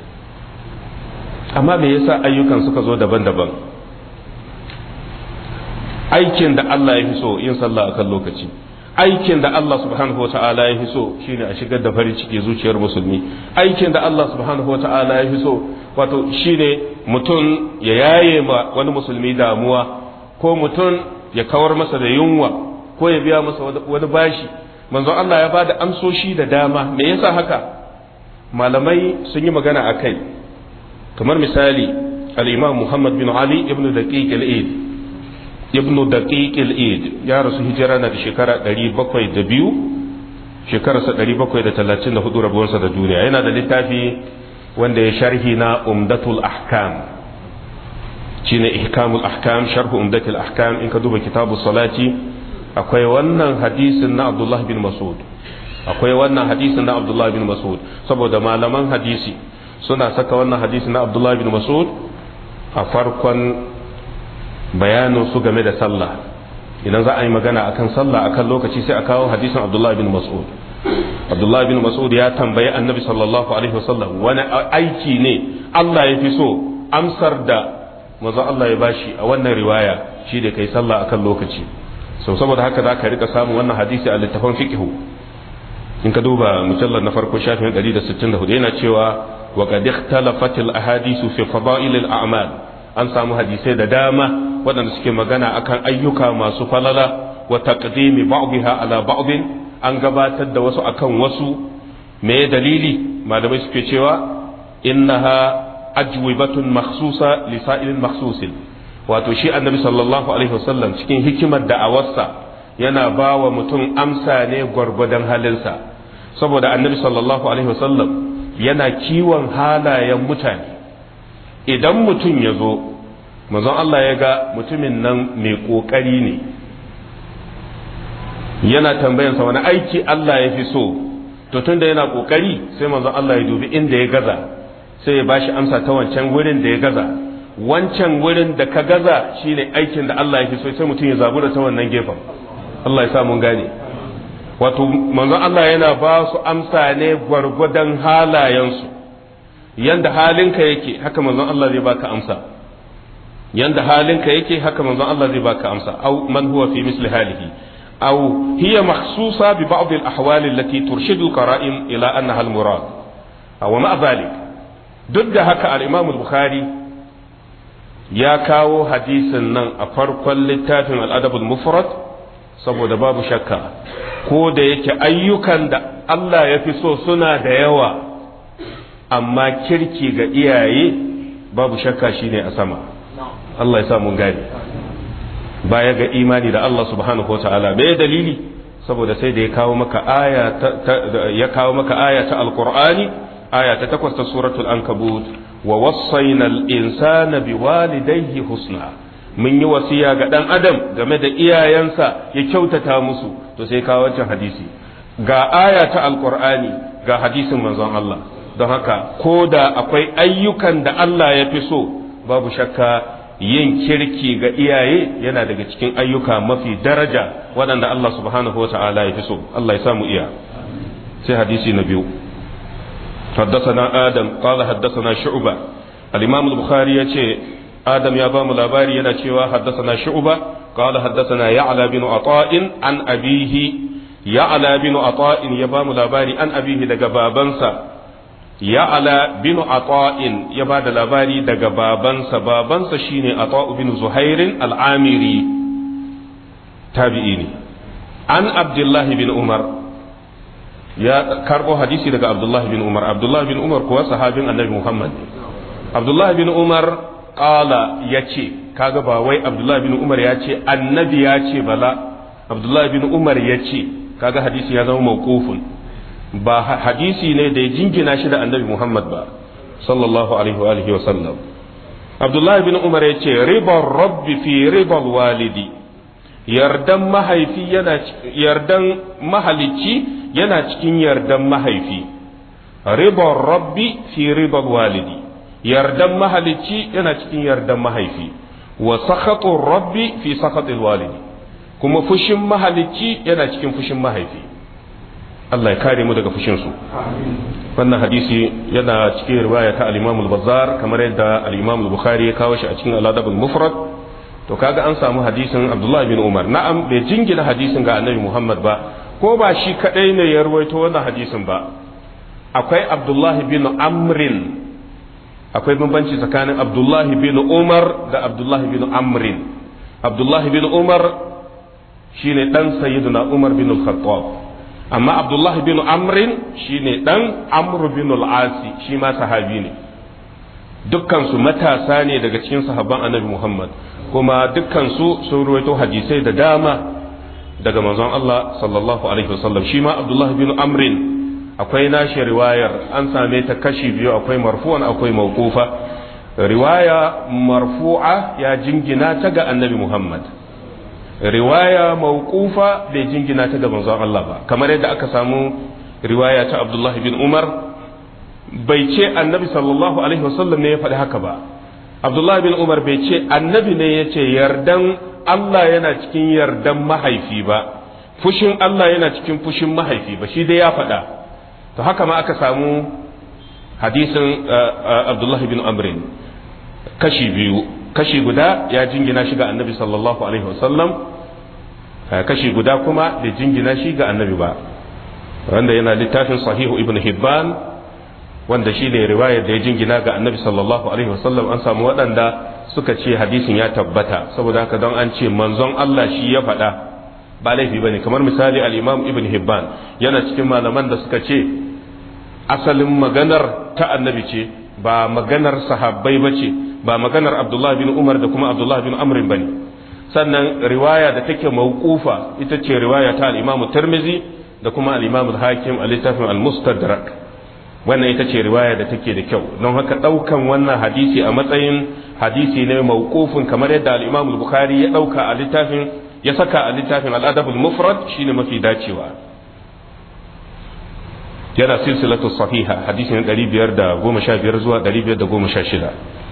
amma me yasa ayyukan suka zo daban-daban aikin da Allah ya fi so yin sallah akan lokaci aikin da Allah subhanahu wa ta'ala ya fi so shine a shigar da farin ciki zuciyar musulmi aikin da Allah subhanahu wa ta'ala ya fi so wato shine mutum ya yaye ma wani musulmi damuwa ko mutum ya kawar masa da yunwa ko ya biya masa wani bashi manzo Allah ya bada amsoshi da dama me yasa haka malamai sun yi magana a kai kamar misali al-imam Muhammad bin Ali ibn Daqiq al-Eid ibn Daqiq al-Eid ya rasu hijira na da shekara 702 shekararsa 734 rabuwarsa da duniya yana da littafi wanda ya sharhi na umdatul ahkam shine ihkamul ahkam sharhu umdatul ahkam in ka duba kitabu salati akwai wannan hadisin na Abdullah bin Mas'ud akwai wannan hadisin na Abdullah bin Mas'ud saboda malaman hadisi suna saka wannan hadisin na Abdullah bin Mas'ud a farkon bayanin su game da sallah idan za a yi magana akan sallah akan lokaci sai a kawo hadisin Abdullah bin Mas'ud Abdullah bin Mas'ud ya tambayi Annabi sallallahu alaihi wasallam wani aiki ne Allah ya fi so amsar da manzo Allah ya bashi a wannan riwaya shi da kai sallah akan lokaci so saboda haka za ka rika samun wannan hadisi a littafin fiqhu in ka duba mujallar na farko shafin 164 yana cewa wa qad ikhtalafat al ahadisu fi fada'il al a'mal an samu hadisai da dama waɗanda suke magana akan ayyuka masu falala wa taqdimi ba'dha ala ba'd an gabatar da wasu akan wasu me dalili malamai suke cewa innaha ajwibatun makhsusa li sa'ilin makhsusin wato shi annabi sallallahu alaihi wasallam cikin hikimar da'awarsa yana ba wa mutum amsa ne gwargwadon halinsa saboda annabi sallallahu alaihi wasallam yana kiwon halayen mutane idan mutum ya zo manzon Allah ya ga mutumin nan mai ƙoƙari ne yana tambayansa wani aiki Allah ya fi so to tunda yana ƙoƙari sai manzon Allah ya dubi inda ya gaza sai ya bashi amsa ta wancan wurin da ya gaza wancan wurin da ka gaza shine aikin da Allah ya fi so sai mutum ya zabura ta wannan gefen Allah ya sa mun gane wato manzon Allah yana ba su amsa ne gwargwadon halayensu yanda halinka yake haka manzon Allah zai baka amsa yanda halinka yake haka manzon Allah zai baka amsa au man huwa fi misli halihi aw hiya makhsusa bi ba'd al ahwal allati turshidu al qara'in ila annaha al murad aw ma dhalik duk da haka al-imam al-bukhari ya kawo hadisin nan a farkon littafin al'adabul mufrad saboda babu shakka ko da yake ayyukan da Allah ya fi so suna da yawa amma kirki ga iyaye babu shakka shine a sama Allah ya sa mun gane baya ga imani da Allah subhanahu wa ta'ala bai dalili saboda sai da ya kawo maka aya ya kawo maka aya ta alqur'ani aya ta takwas ta suratul ankabut wa wasaina al-insana biwalidayhi husna mun yi wasiya ga dan adam game da iyayensa ya kyautata musu to sai kawo wancan hadisi ga aya ta alqur'ani ga hadisin manzon Allah don haka ko da akwai ayyukan da Allah ya fi so babu shakka yin kirki ga iyaye yana daga cikin ayyuka mafi daraja waɗanda Allah subhanahu wa ta'ala ya fi so Allah ya samu iya sai hadisi na biyu حدثنا آدم قال حدثنا شعبة الإمام البخاري يتي آدم يا بام لاباري ينا حدثنا شعبة قال حدثنا يعلى بن عطاء عن أبيه يعلى بن عطاء يا بام لاباري عن أبيه دقى بابنسا يعلى بن عطاء يا بعد لاباري دقى بابنسا بابنسا شيني عطاء بن زهير العامري تابعيني عن عبد الله بن عمر ya karbo hadisi daga Abdullah bin Umar Abdullah bin Umar kuwa sahabin Annabi Muhammad Abdullah bin Umar qala yace kaga ba wai Abdullah bin Umar ya ce annabi ya ce bala Abdullah bin Umar ya ce kaga hadisi ya zama mawqufun ba hadisi ne da ya jingina shi da Annabi Muhammad ba sallallahu alaihi wa alihi wa sallam Abdullah bin Umar ya ce ribar rabbi fi ribar walidi yardan mahaifi yana yardan mahalicci yana cikin yardan mahaifi ribar rabbi fi ribar walidi yardan mahalicci yana cikin yardan mahaifi wa sakhatun rabbi fi sakhatil walidi kuma fushin mahalicci yana cikin fushin mahaifi Allah ya kare mu daga fushin su wannan hadisi yana cikin riwaya ta al-Imam al-Bazzar kamar yadda al-Imam al-Bukhari ya kawo shi a cikin al-Adab al-Mufrad to kaga an samu hadisin Abdullah bin Umar na'am bai jingina hadisin ga Annabi Muhammad ba ko ba shi kadai ne ya rawaito wannan hadisin ba akwai Abdullah bin Amrin akwai bambanci tsakanin Abdullah bin Umar da Abdullah bin Amrin Abdullah bin Umar shine dan Sayyidina Umar bin Al-Khattab amma Abdullah bin Amrin shine dan Amr bin Al-Asi shi ma sahabi ne dukkansu matasa ne daga cikin sahabban annabi Muhammad kuma dukkansu sun ruwaito hadisai da dama daga manzon Allah sallallahu alaihi wasallam shi ma Abdullah bin Amrin akwai nashi riwayar an same ta kashi biyu akwai marfu'an akwai mawqufa riwaya marfu'a ya jingina ta ga annabi Muhammad riwaya mawqufa bai jingina ta ga manzon Allah ba kamar yadda aka samu riwaya ta Abdullah bin Umar bai ce annabi sallallahu alaihi wasallam ne ya faɗi haka ba Abdullah bin Umar bai ce annabi ne ya ce yardan Allah yana cikin yardan mahaifi ba fushin Allah yana cikin fushin mahaifi ba shi dai ya faɗa to haka ma aka samu hadisin Abdullah bin Amrin kashi biyu kashi guda ya jingina shi ga annabi sallallahu alaihi wasallam kashi guda kuma bai jingina shi ga annabi ba wanda yana littafin sahihu ibn hibban wanda shi ne riwayar da ya jingina ga annabi sallallahu alaihi wasallam an samu waɗanda suka ce hadisin ya tabbata saboda haka don an ce manzon Allah shi ya faɗa ba laifi bane kamar misali al-imam ibn hibban yana cikin malaman da suka ce asalin maganar ta annabi ce ba maganar sahabbai ba ce ba maganar abdullah bin umar da kuma abdullah bin amrin bane sannan riwaya da take mawqufa ita ce riwaya ta al-imam tirmizi da kuma al-imam al-hakim a littafin al-mustadrak wannan ita ce riwaya da take da kyau don haka daukan wannan hadisi a matsayin hadisi ne mawqufin kamar yadda al-imam al-bukhari ya dauka a littafin ya saka a littafin al-adab al-mufrad shine mafi dacewa yana silsilatu sahiha hadisin 515 zuwa 516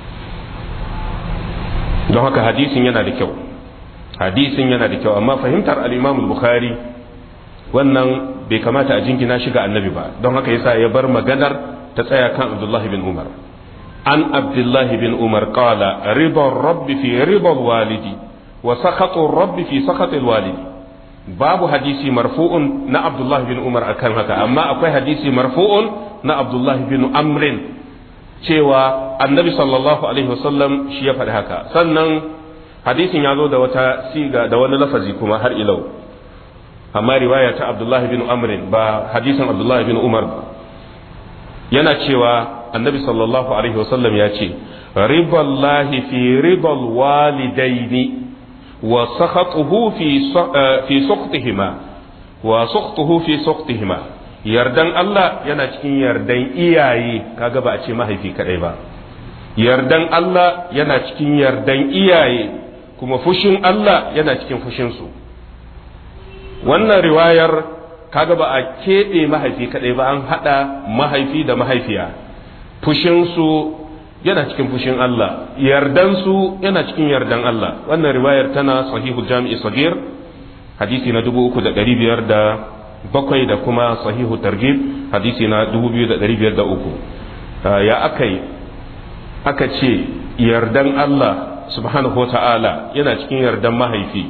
don haka hadisin yana da kyau hadisin yana da kyau amma fahimtar al-imam al-bukhari wannan bai kamata a jingina shi ga annabi ba don haka yasa ya bar maganar ta tsaya kan abdullahi bin umar an abdullahi bin umar qala ribar rabbi fi ribar walidi wa sakhatun rabbi fi sakhatil walidi babu hadisi marfu'un na abdullahi bin umar akan haka amma akwai hadisi marfu'un na abdullahi bin amrin cewa annabi sallallahu alaihi wasallam shi ya faɗi haka sannan hadisin ya zo da wata siga da wani lafazi kuma har ilau amma riwaya ta abdullahi bin amrin ba hadisin abdullahi bin umar ba yana cewa annabi sallallahu alaihi wasallam ya ce riballahi fi ribal walidaini wa sakhatuhu fi fi suqtihima wa suqtuhu fi suqtihima yardan Allah yana cikin yardan iyaye kaga ba a ce mahaifi kadai ba yardan Allah yana cikin yardan iyaye kuma fushin Allah yana cikin fushin su wannan riwayar kaga ba a keɓe mahaifi kaɗai ba an haɗa mahaifi da mahaifiya fushinsu yana cikin fushin Allah yardansu yana cikin yardan Allah wannan riwayar tana sahihu jami'i sagir hadisi na dubu uku da ɗari biyar da bakwai da kuma sahihu targib hadisi na dubu biyu da ɗari biyar da uku ya aka yi aka ce yardan Allah subhanahu wa ta'ala yana cikin yardan mahaifi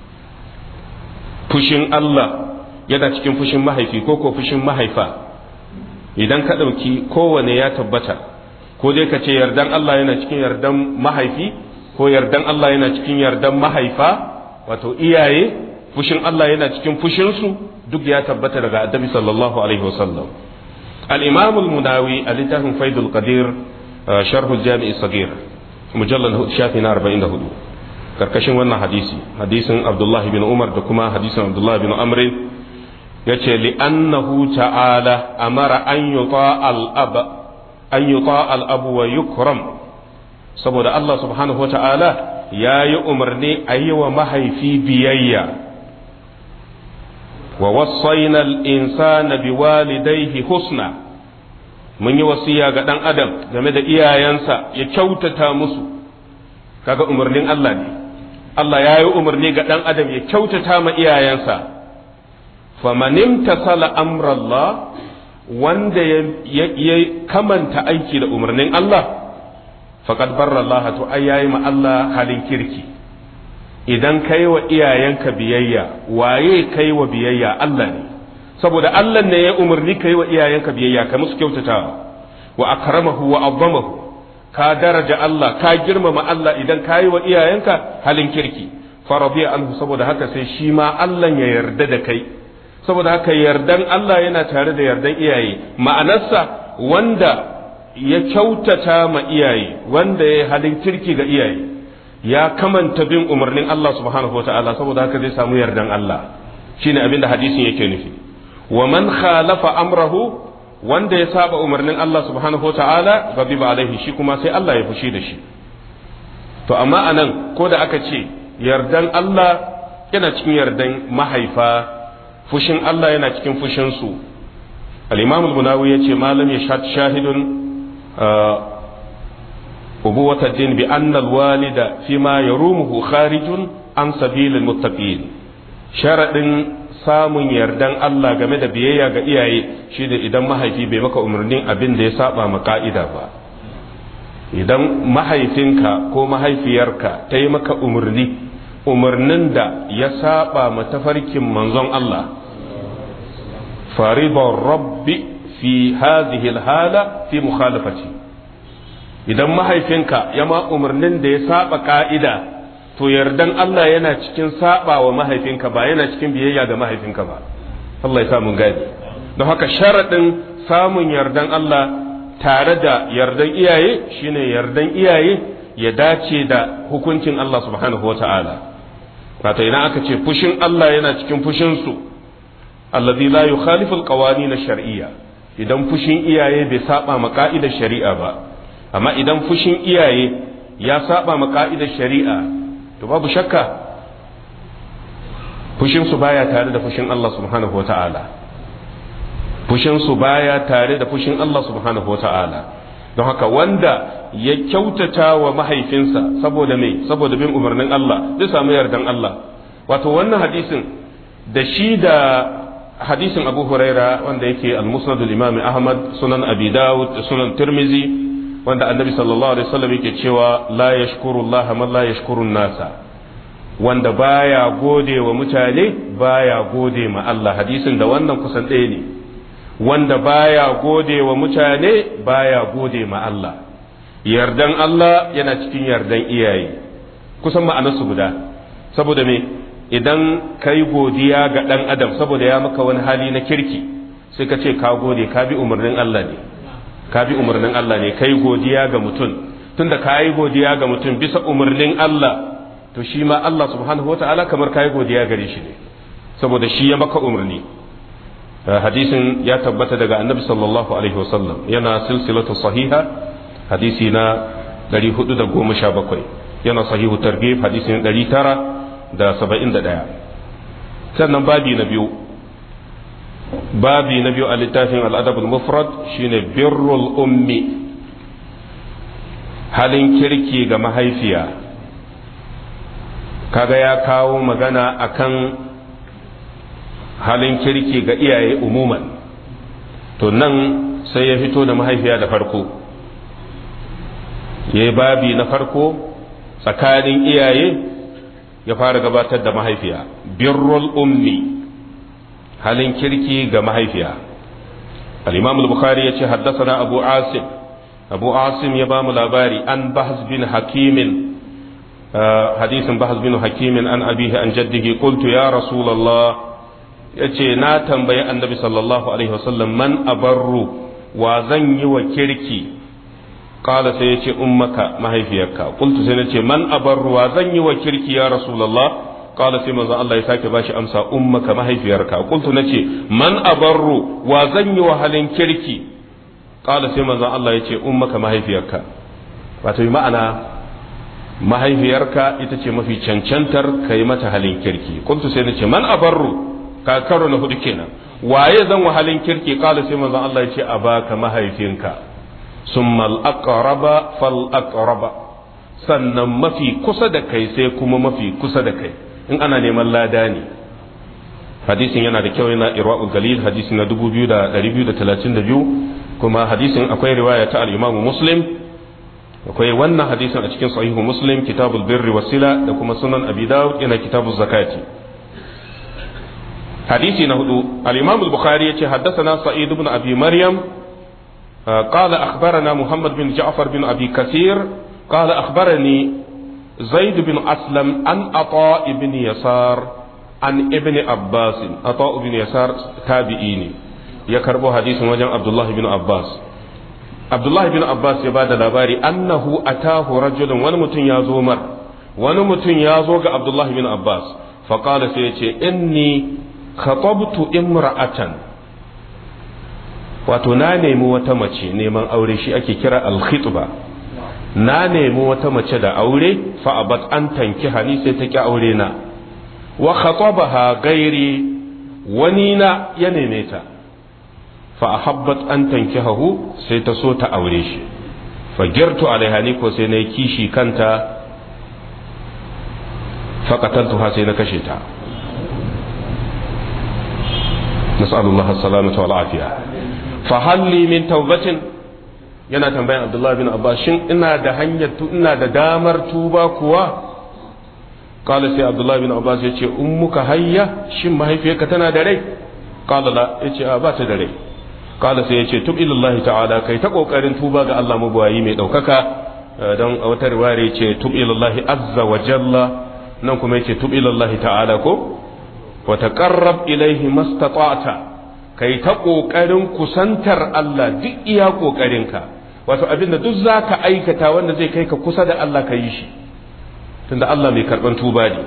fushin Allah yana cikin fushin mahaifi ko ko fushin mahaifa idan ka ɗauki kowane ya tabbata ko dai ka ce yardan Allah yana cikin yardan mahaifi ko yardan Allah yana cikin yardan mahaifa wato iyaye fushin Allah yana cikin fushinsu duk ya tabbata daga annabi sallallahu alaihi wasallam al-imam al-munawi a littafin faidul qadir sharh al-jami' sagir mujallal shafi na 44 karkashin wannan hadisi hadisin abdullahi bin umar da kuma hadisin abdullahi bin amri ya ce li'annahu ta'ala amara an yuta al'ab an yuta al'abu wa yukram saboda Allah subhanahu wa ta'ala ya yi umarni a yi wa mahaifi biyayya wa wasaina al'insana bi walidaihi husna mun yi wasiya ga ɗan adam game da iyayensa ya kyautata musu kaga umarnin Allah ne Allah ya yi umarni ga ɗan adam ya kyautata ma iyayensa famanin tasala amrallah wanda ya kamanta aiki da umarnin Allah faqad barra Allah to ai yayi ma Allah halin kirki idan kai wa iyayenka biyayya waye kai wa biyayya Allah ne saboda Allah ne ya umarni kai wa iyayenka biyayya ka musu kyautatawa wa akramahu wa azzamahu ka daraja Allah ka girmama Allah idan ka yi wa iyayenka halin kirki farabiya anhu saboda haka sai shi ma Allah ya yarda da kai saboda haka yardan Allah yana tare da yardan iyaye ma'anarsa wanda ya kyautata ma iyaye wanda ya halin kirki ga iyaye ya kamanta bin umarnin Allah subhanahu wa ta'ala saboda haka zai samu yardan Allah shine abinda hadisin yake nufi wa man khalafa amrahu wanda ya saba umarnin Allah subhanahu wa ta'ala ghadiba alaihi shi kuma sai Allah ya fushi da shi to amma anan ko da aka ce yardan Allah yana cikin yardan mahaifa fushin Allah yana cikin fushin su al-imam al-munawi yace malam ya shahidun أبوة الدين بأن الوالد فيما يرومه خارج عن سبيل المتقين شرط samun yardan Allah game da biyayya ga iyaye shi da idan mahaifi bai maka umarnin abin da ya saba ma ka'ida ba idan mahaifinka ko mahaifiyarka ta yi maka umarni umarnin da ya saba ma tafarkin manzon Allah faribar rabbi fi hadhihi hala fi mukhalafati idan mahaifinka ya ma umarnin da ya saba ka'ida to yardan Allah yana cikin saba wa mahaifinka ba yana cikin biyayya ga mahaifinka ba Allah ya sa mun gadi don haka sharadin samun yardan Allah tare da yardan iyaye shine yardan iyaye ya dace da hukuncin Allah subhanahu wa ta'ala wato idan aka ce fushin Allah yana cikin fushin su alladhi la yukhalifu alqawanin ash-shar'iyya idan fushin iyaye bai saba ma ka'idar shari'a ba amma idan fushin iyaye ya saba ma ka'idar shari'a to babu shakka fushin su baya tare da fushin Allah subhanahu wata'ala fushin su baya tare da fushin Allah subhanahu wata'ala don haka wanda ya kyautata wa mahaifinsa saboda me saboda bin umarnin Allah zai samu yardan Allah wato wannan hadisin da shi da hadisin Abu Huraira wanda yake al-Musnad al-Imam Ahmad sunan Abi Dawud sunan Tirmizi wanda annabi sallallahu alaihi wasallam yake cewa la yashkuru Allah man la yashkuru nasa wanda baya gode wa mutane baya gode ma Allah hadisin da wannan kusan ɗaya ne wanda baya gode wa mutane baya gode ma Allah yardan Allah yana cikin yardan iyaye kusan ma'anarsu guda saboda me idan kai godiya ga ɗan adam saboda ya maka wani hali na kirki sai ka ce ka gode ka bi umarnin Allah ne ka bi umarnin Allah ne kai godiya ga mutum tunda ka yi godiya ga mutum bisa umarnin Allah to shi ma Allah subhanahu wata'ala kamar ka yi godiya gare shi ne saboda shi ya maka umarni hadisin ya tabbata daga annabi sallallahu alaihi wasallam yana silsilatu sahiha hadisi na 417 yana sahihu targhib hadisin 971 sannan babi na biyu babi na biyu a littafin al'adabul mufrad shine birrul ummi halin kirki ga mahaifiya kaga ya kawo magana akan halin kirki ga iyaye umuman to nan sai ya fito da mahaifiya da farko ya yi babi na farko tsakanin iyaye ya fara gabatar da mahaifiya birrul ummi halin kirki ga mahaifiya al-imam al-bukhari yace haddathana abu asim abu asim ya bamu labari an bahz bin hakimin hadisin bahz bin hakimin an abihi an jaddihi qultu ya rasulullah yace na tambayi annabi sallallahu alaihi wasallam man abarru wa zan yi wa kirki qala sai yace ummaka mahaifiyarka qultu sai nace man abarru wa zan yi wa kirki ya rasulullah qala sai manzo Allah ya sake bashi amsa ummaka mahaifiyarka qultu nace man abarru wa zan yi wa halin kirki qala sai manzo Allah ya ce ummaka mahaifiyarka wato ma'ana mahaifiyarka ita ce mafi cancantar kai mata halin kirki qultu sai nace man abarru ka karo na hudu kenan waye zan wa halin kirki qala sai manzo Allah ya ce abaka mahaifinka summa al-aqraba fal aqraba sannan mafi kusa da kai sai kuma mafi kusa da kai in ana neman lada ne hadisin yana da kyau yana irwa'ul galil hadisi na 2232 kuma hadisin akwai riwaya ta al-imam muslim akwai wannan hadisin a cikin sahihu muslim kitabul birri wasila da kuma sunan abi dawud yana kitabuz zakati hadisi na hudu al-imam al-bukhari yace haddathana sa'id ibn abi maryam قال أخبرنا محمد بن جعفر بن أبي كثير قال أخبرني زيد بن أسلم عن عطاء بن يسار عن ابن عباس عطاء بن يسار تابعيني يكربو حديث وجن عبد الله بن عباس Abdullah bin Abbas ya bada labari annahu atahu rajulun wani mutum ya zo mar wani mutum ya zo ga Abdullah bin Abbas faqala sai ya ce inni khatabtu imra'atan wato na nemi wata mace neman aure shi ake kira al-khitba na nemi wata mace da aure fa abat an tanki hani sai ta ki aure na wa khatabaha gairi wani na ya neme ta fa ahabbat an tankihahu sai ta so ta aure shi fa girtu alaiha ni ko sai na yi kishi kanta fa qataltuha sai na kashe ta nas'alullah as-salamata wal afiya fa halli min tawbatin yana tambayan abdullahi bin abbas shin ina da hanyar ina da damar tuba kuwa kala sai abdullahi bin abbas ya ce ummuka hayya shin mahaifiyarka tana da rai kala la ya ce a ba ta da rai kala sai ya ce tub ilallahi ta'ala kai ta kokarin tuba ga Allah mabuwayi mai daukaka don a wata riwaya ya ce tub ilallahi azza wa jalla nan kuma ya ce tub ilallahi ta'ala ko wa taqarrab ilaihi mastata'ta kai ta kokarin kusantar Allah duk iya kokarinka wato abinda duk zaka aikata wanda zai kai ka kusa da Allah ka yi shi tunda Allah mai karban tuba ne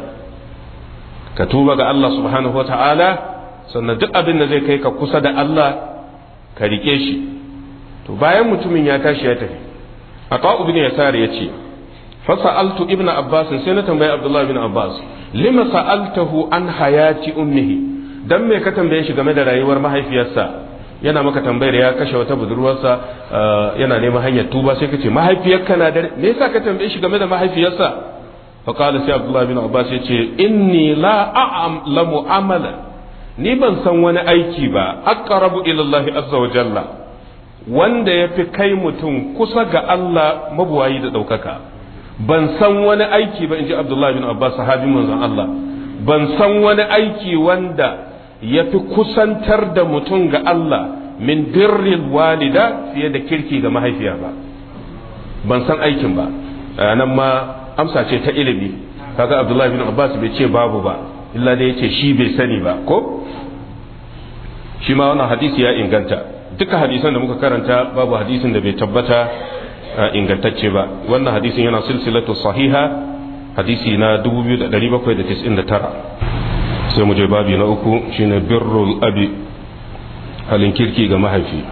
ka tuba ga Allah subhanahu wa ta'ala sannan duk abin da zai kai ka kusa da Allah ka rike shi to bayan mutumin ya tashi ya tafi a ta'u bin yasar ya ce fasa'altu ibn abbas sai na tambayi abdullahi bin abbas lima sa'altahu an hayati ummihi dan me ka tambaye shi game da rayuwar mahaifiyarsa yana maka tambayar ya kashe wata budurwarsa yana neman hanyar tuba sai ka ce mahaifiyarka na da me yasa ka tambaye shi game da mahaifiyarsa فقال سي عبد الله بن عباس yace inni la a'lamu amala ni ban san wani aiki ba aqrabu ila Allah azza wa jalla wanda yafi kai mutum kusa ga Allah mabuwayi da daukaka ban san wani aiki ba inji Abdullah bin Abbas sahabi manzon Allah ban san wani aiki wanda yafi kusantar da mutum ga Allah min birril walida fiye da kirki ga mahaifiya ba ban san aikin ba nan ma amsa ce ta ilimi kaga abdullahi bin abbas bai ce babu ba illa dai yace shi bai sani ba ko shi ma wannan hadisi ya inganta duka hadisan da muka karanta babu hadisin da bai tabbata ingantacce ba wannan hadisin yana silsilatu sahiha hadisi na 2799 sai mu je babi na uku shine birrul abi halin kirki ga mahaifi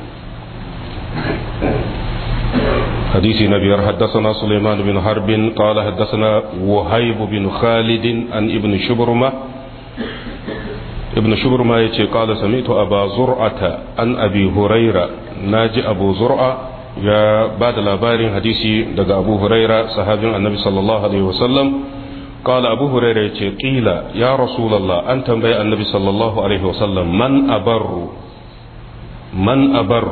حديث نبي حدثنا سليمان بن حرب قال حدثنا وهيب بن خالد عن ابن شبرمة ابن شبرمة يتي قال سمعت أبا زرعة عن أبي هريرة ناجي أبو زرعة يا بعد الأبار حديثي دقى أبو هريرة صحابي النبي صلى الله عليه وسلم قال أبو هريرة يتي قيل يا رسول الله أنت بي النبي صلى الله عليه وسلم من أبر من أبر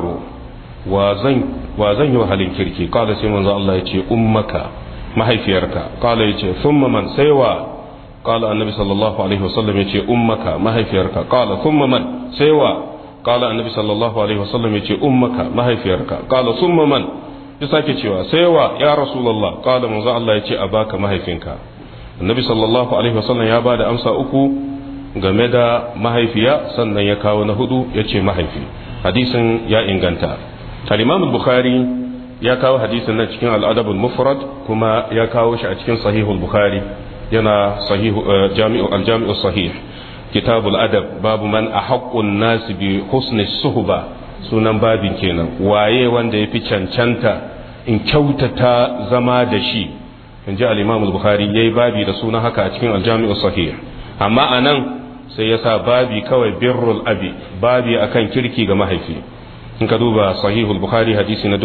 wa zan yi wa halin kirki kala sai manzo Allah ya ce ummaka mahaifiyarka kala ya ce thumma man sai wa kala annabi sallallahu alaihi wasallam ya ce ummaka mahaifiyarka kala thumma man sai wa kala annabi sallallahu alaihi wasallam ya ce ummaka mahaifiyarka kala thumma man ya sake cewa sai wa ya rasulullah kala manzo Allah ya ce abaka mahaifinka annabi sallallahu alaihi wasallam ya bada amsa uku game da mahaifiya sannan ya kawo na hudu ya ce mahaifi hadisin ya inganta al-imam bukhari ya kawo hadisin nan cikin al-adab al-mufrad kuma ya kawo shi a cikin sahihul bukhari yana sahihu jami'u al-jami'u sahih kitabul adab babu man ahaqqun nas bi husni suhba sunan babin kenan waye wanda yafi cancanta in kyautata zama da shi in ji al-imam al-bukhari yayi babi da sunan haka a cikin al-jami'u sahih amma anan sai ya sa babi kawai birrul abi babi akan kirki ga mahaifi in ka duba sahihul bukhari hadisi na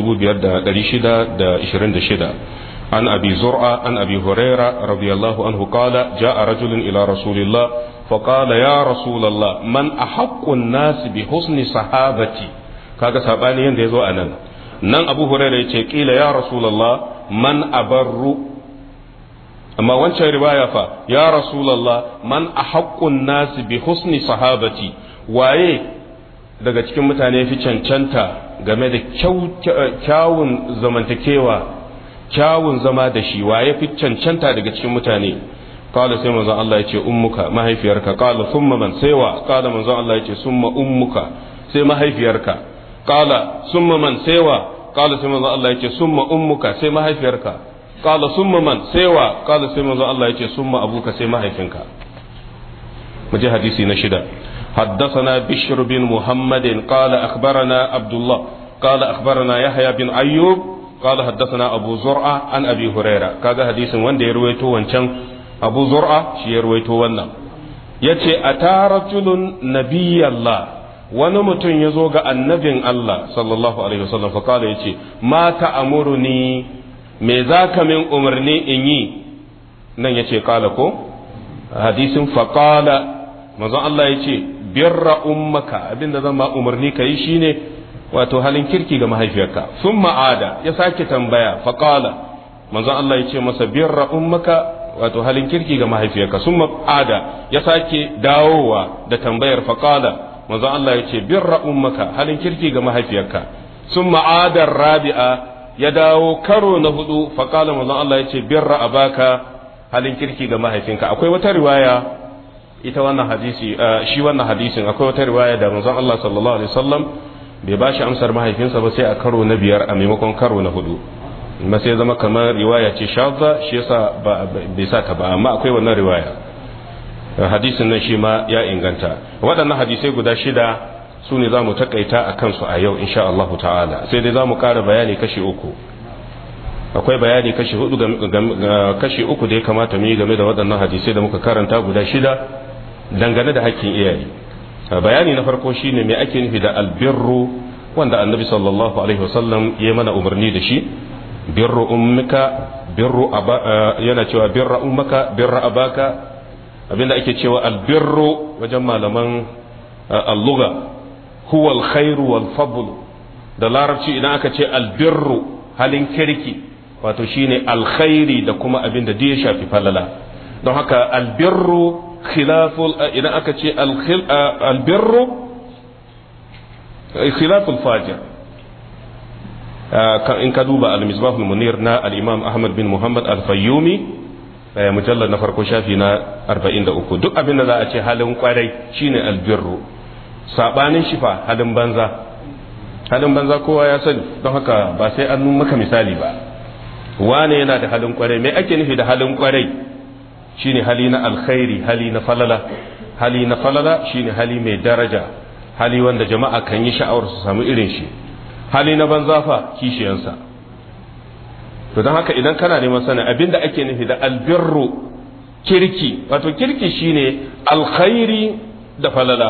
5626 an abi zur'a an abi huraira radiyallahu anhu qala jaa rajulun ila rasulillah فقال يا رسول الله من أحق الناس بحسن صحابتي kaga sabani yanda yazo anan nan Abu Hurairah yace kila ya Rasulullah man abarru amma wancan riwaya fa ya Rasulullah man ahaqqun nas bi husni sahabati waye daga cikin mutane fi cancanta game da kyawun zamantakewa kyawun zama da shi waye fi cancanta daga cikin mutane qala sai manzon Allah yace ummuka mahaifiyarka qala thumma man saiwa qala manzon Allah yace summa ummuka sai mahaifiyarka qala summa man saiwa qala sai manzo Allah yace summa ummuka sai mahaifiyarka qala summa man sai wa qala sai manzo Allah yace summa abuka sai mahaifinka mu je hadisi na shida حدثنا بشر بن محمد قال أخبرنا عبد الله قال أخبرنا يحيى بن أيوب قال حدثنا أبو زرعة عن أبي هريرة كذا حديث وان دي رويتو وانشان أبو زرعة شي رويتو وانا يتي أتى رجل نبي الله wani mutum ya zo ga annabin Allah sallallahu alaihi wasallam fa kala yace ma ta'amuruni me za ka min umarni in yi nan yace kala ko hadisin fa kala manzon Allah yace birra ummaka abinda zan ma umarni ka yi shine wato halin kirki ga mahaifiyarka sun ma'ada ya sake tambaya faƙala manzon Allah ya ce masa birra ummaka wato halin kirki ga mahaifiyarka sun ma'ada ya sake dawowa da tambayar faƙala manzon Allah ya ce birra ummaka halin kirki ga mahaifiyarka sun ma'adar rabi'a ya dawo karo na hudu faƙala manzon Allah ya ce birra abaka halin kirki ga mahaifinka akwai wata riwaya ita wannan hadisi shi wannan hadisin akwai wata riwaya da manzon Allah sallallahu alaihi wasallam bai ba shi amsar mahaifinsa ba sai a karo na biyar a maimakon karo na hudu amma sai zama kamar riwaya ce shadda shi yasa bai sa ta ba amma akwai wannan riwaya hadisin nan shi ma ya inganta waɗannan hadisai guda shida su ne za mu takaita a kansu a yau insha Allah ta'ala sai dai za mu ƙara bayani kashi uku akwai bayani kashi hudu kashi uku da ya kamata mu yi game da waɗannan hadisai da muka karanta guda shida dangane da hakkin iyaye bayani na farko shine me ake nufi da albirru wanda annabi sallallahu alaihi wasallam ya mana umarni da shi birru ummika birru yana cewa birra ummaka birra abaka abinda ake cewa albirru wajen malaman alluga huwa alkhairu wal fadl da larabci idan aka ce albirru halin kirki wato shine alkhairi da kuma abinda da ya shafi falala don haka albirru khilaful idan aka ce albirru khilaful fajir in ka duba al-misbahul munir na al-imam ahmad bin muhammad al-fayyumi mujallar na farko shafi na 43 duk abin da za a ce halin kwarai shine albirru sabanin shifa halin banza halin banza kowa ya sani don haka ba sai an maka misali ba wane yana da halin kwarai me ake nufi da halin kwarai shine hali na alkhairi hali na falala hali na falala shine hali mai daraja hali wanda jama'a kan yi sha'awar su samu irin shi hali na banza fa kishiyansa to don haka idan kana neman sanin abinda ake nufi da albirru kirki wato kirki shine alkhairi da falala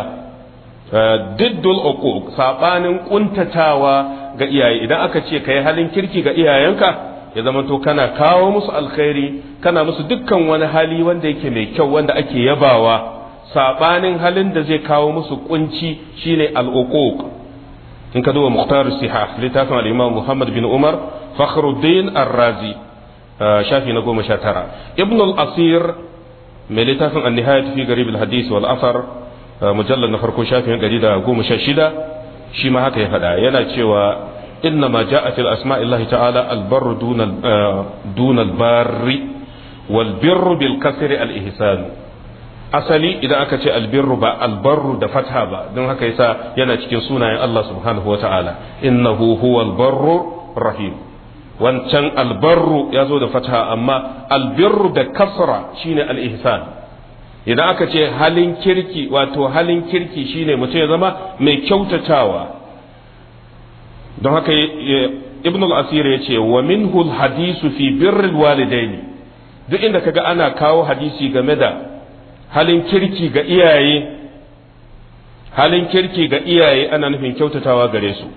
diddul uquq sabanin kuntatawa ga iyaye idan aka ce kai halin kirki ga iyayenka ya zama to kana kawo musu alkhairi kana musu dukkan wani hali wanda yake mai kyau wanda ake yabawa sabanin halin da zai kawo musu kunci shine al-uquq in ka duba muhtar sihah littafin al-imam Muhammad bin Umar Fakhruddin Ar-Razi shafi na goma sha tara Ibn al-Asir mai littafin an-nihayat fi garib al-hadith wal athar mujallad na farko shafin gari da goma sha shida shi ma haka ya faɗa yana cewa إنما جاء في الأسماء الله تعالى البر دون دون البار والبر بالكسر الإحسان asali idan aka ce albirru ba albarru da fatha ba don haka yasa yana cikin sunayen Allah subhanahu wa ta'ala innahu huwal barru rahim wancan albarru ya zo da fatha amma albirru da kasra shine al-ihsan idan aka ce halin kirki wato halin kirki shine mutum ya zama mai kyautatawa don haka ibn al-asir ya ce wa minhu al-hadisu fi birril walidaini duk inda kaga ana kawo hadisi game da halin kirki ga iyaye halin kirki ga iyaye ana nufin kyautatawa gare su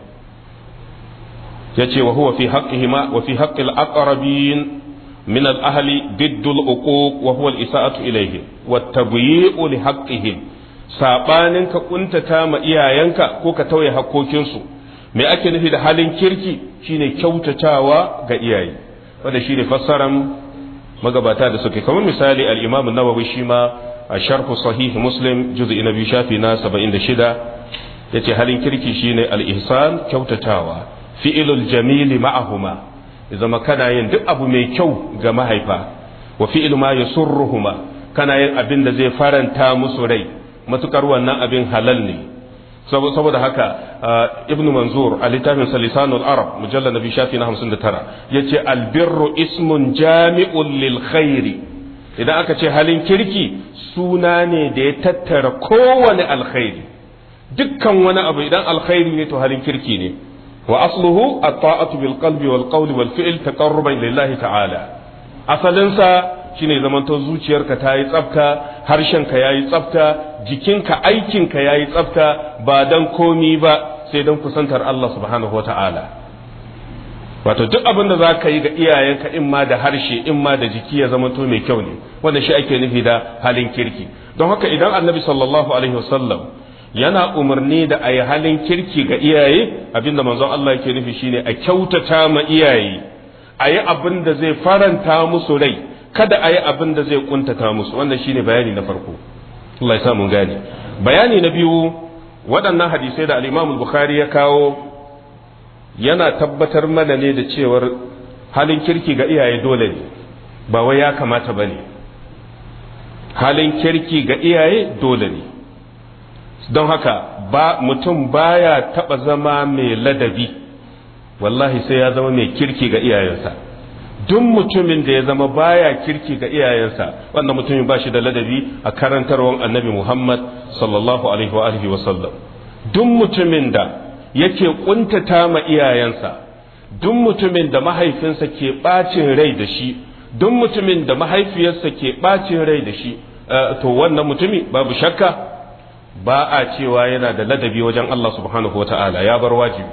yace wa huwa fi haqqihima wa fi haqqi al-aqrabin min al-ahli diddu al-uquq wa huwa al-isa'atu ilayhim wa tabyi'u li haqqihim sabanin ka kuntata ma iyayenka ko ka tauye hakkokinsu me ake nufi da halin kirki shine kyautatawa ga iyaye wanda shine fassaran magabata da suke kamar misali al-imam an-nawawi shi ma a sharh sahih muslim juz'i na biyu shafi na 76 yace halin kirki shine al-ihsan kyautatawa fi'ilul jamili ma'ahuma zama kana yin duk abu mai kyau ga mahaifa wa fi'il ma yasurruhuma kana yin abin da zai faranta musu rai matukar wannan abin halal ne saboda haka ibn manzur a littafin salisanul arab mujallar nabi shafi na 59 ya ce albirru ismun jami'un lil khairi idan aka ce halin kirki suna ne da ya tattara kowane alkhairi dukkan wani abu idan alkhairi ne to halin kirki ne wa asluhu at-ta'atu bil qalbi wal qawli wal fi'l taqarruban lillahi ta'ala asalinsa shine zamanto zuciyarka ta yi tsafta harshenka ya yi tsafta jikinka aikinka ya yi tsafta ba dan komi ba sai don kusantar Allah subhanahu wa ta'ala wato duk abin da za ka yi ga iyayenka in ma da harshe in ma da jiki ya zamanto mai kyau ne wanda shi ake nufi da halin kirki don haka idan annabi sallallahu alaihi wasallam yana umarni da a yi halin kirki ga iyaye abinda manzon Allah yake nufi shine a kyautata ma iyaye a yi abin da zai faranta musu rai kada a yi abin da zai kuntata musu wannan shine bayani na farko Allah ya sa mun gane bayani na biyu waɗannan hadisai da al-Imam Bukhari ya kawo yana tabbatar mana ne da cewar halin kirki ga iyaye dole ne ba wai ya kamata bane halin kirki ga iyaye dole ne don haka ba mutum baya taba zama mai ladabi wallahi sai ya zama mai kirki ga iyayensa duk mutumin da ya zama baya kirki ga iyayensa wannan mutumin ba shi da ladabi a karantarwar annabi Muhammad sallallahu alaihi wa alihi wa sallam duk mutumin da yake kuntata ma iyayensa duk mutumin da mahaifinsa ke bacin rai da shi duk mutumin da mahaifiyarsa ke bacin rai da shi to wannan mutumi babu shakka ba a cewa yana da ladabi wajen Allah subhanahu wa ta'ala ya bar wajibi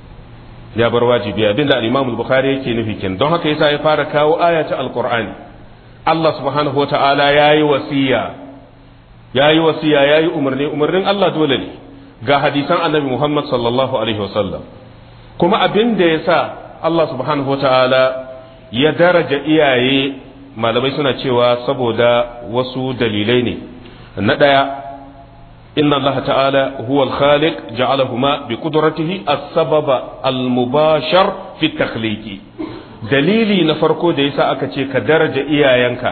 ya bar wajibi abinda al-Imam al-Bukhari yake nufi kin don haka yasa ya fara kawo aya ta al-Qur'ani Allah subhanahu wata'ala yayi wasiya yayi wasiya yayi umarni umarnin Allah dole ne ga hadisan Annabi Muhammad sallallahu alaihi wasallam kuma abinda yasa Allah subhanahu wata'ala ya daraja iyaye malamai suna cewa saboda wasu dalilai ne na daya إن الله تعالى هو الخالق جعلهما بقدرته السبب المباشر في التخليق dalili na farko da yasa aka ce ka daraja iyayenka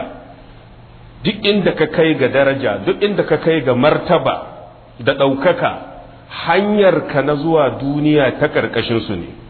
duk inda ka kai ga daraja duk inda ka kai ga martaba da ɗaukaka hanyar ka na zuwa duniya ta ƙarƙashin su ne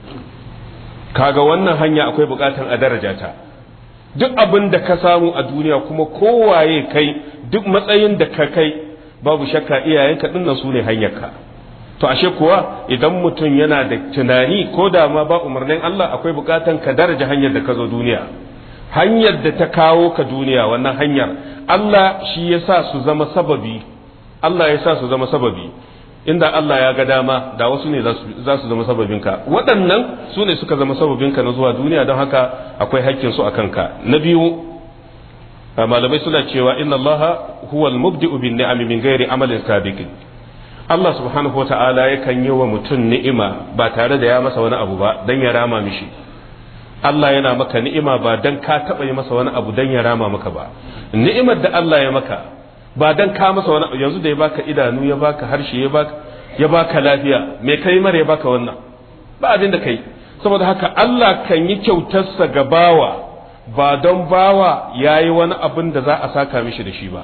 kaga wannan hanya akwai buƙatan a daraja ta duk abin da ka samu a duniya kuma kowaye kai duk matsayin da ka kai babu shakka iyayenka dinnan su ne hanyarka to ashe kuwa idan mutum yana da tunani ko da ma ba umarnin Allah akwai bukatan ka daraja hanyar da ka zo duniya hanyar da ta kawo ka duniya wannan hanyar Allah shi ya sa su zama sababi Allah ya sa su zama sababi inda Allah ya ga dama da wasu ne za su zama sababinka waɗannan su ne suka zama sababinka na zuwa duniya don haka akwai hakkin su a kanka na biyu malamai suna cewa inna Allah huwa al-mubdi'u bin ni'ami min ghairi amalin sabiqin Allah subhanahu wata'ala yakan yi wa mutum ni'ima ba tare da ya masa wani abu ba dan ya rama mishi Allah yana maka ni'ima ba dan ka taba yi masa wani abu dan ya rama maka ba ni'imar da Allah ya maka ba dan ka masa wani abu yanzu da ya baka idanu ya baka harshe ya baka ya baka lafiya me kai mara ya baka wannan ba abin da kai saboda haka Allah kan yi kyautarsa ga bawa ba don bawa ya yi wani abin da za a saka mishi da shi ba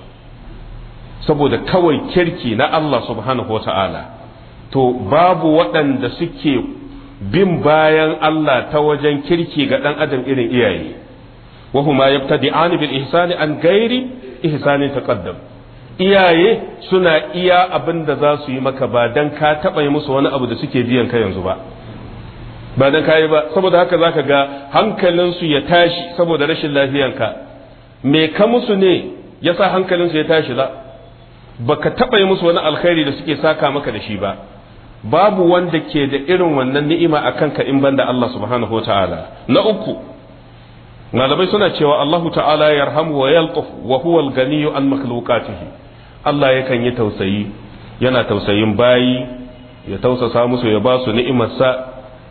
saboda kawai kirki na Allah subhanahu wa ta'ala to babu waɗanda suke bin bayan Allah ta wajen kirki ga ɗan adam irin iyaye wahuma yabtadi'ani bil ihsani an gairi ihsani taqaddam iyaye suna iya abin da za su yi maka ba dan ka taɓa yi musu wani abu da suke biyan ka yanzu ba ba dan kayi ba saboda haka zaka ga hankalinsu ya tashi saboda rashin lafiyanka me ka musu ne yasa hankalinsu ya tashi la baka taba yi musu wani alkhairi da suke saka maka da shi ba babu wanda ke da irin wannan ni'ima a kanka in banda Allah subhanahu wataala na uku malamai suna cewa Allahu ta'ala yarhamu wa yalqaf wa huwa al-ganiyyu an makhluqatihi Allah yakan yi tausayi yana tausayin bayi ya tausasa musu ya ba su ni'imarsa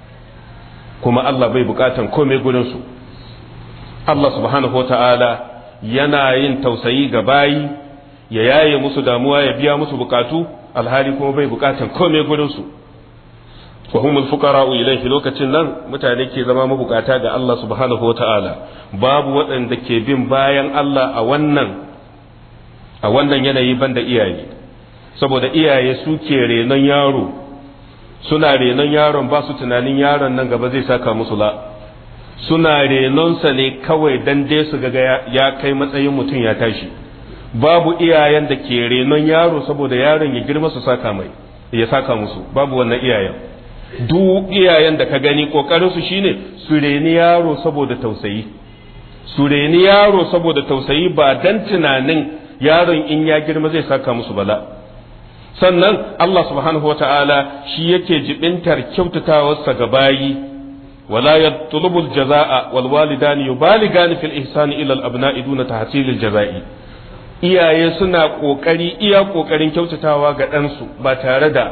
kuma Allah bai bukatan komai gurinsu Allah subhanahu wa ta'ala yana yin tausayi ga bayi ya yaye musu damuwa ya biya musu bukatu alhali kuma bai bukatan komai gurinsu wa humul fuqara'u ilayhi lokacin nan mutane ke zama mabukata ga Allah subhanahu wa ta'ala babu waɗanda ke bin bayan Allah a wannan a wannan yanayi banda iyaye saboda iyaye suke renon yaro suna renon yaron ba su tunanin yaron nan gaba zai saka musu la suna renonsa ne kawai dan dai su ga ya kai matsayin mutum ya tashi babu iyayen da ke renon yaro saboda yaron ya girma su saka mai ya saka musu babu wannan iyayen duk iyayen da ka gani kokarin su shine su reni yaro saboda tausayi su reni yaro saboda tausayi ba dan tunanin yaron in ya girma zai saka musu bala sannan Allah subhanahu wa ta'ala shi yake jibintar kyautatawarsa ga bayi wala yatlubu al-jazaa'a wal walidani yubaligani fil ihsani ila al-abna'i duna tahsil al-jazaa'i iyaye suna kokari iya kokarin kyautatawa ga ɗansu ba tare da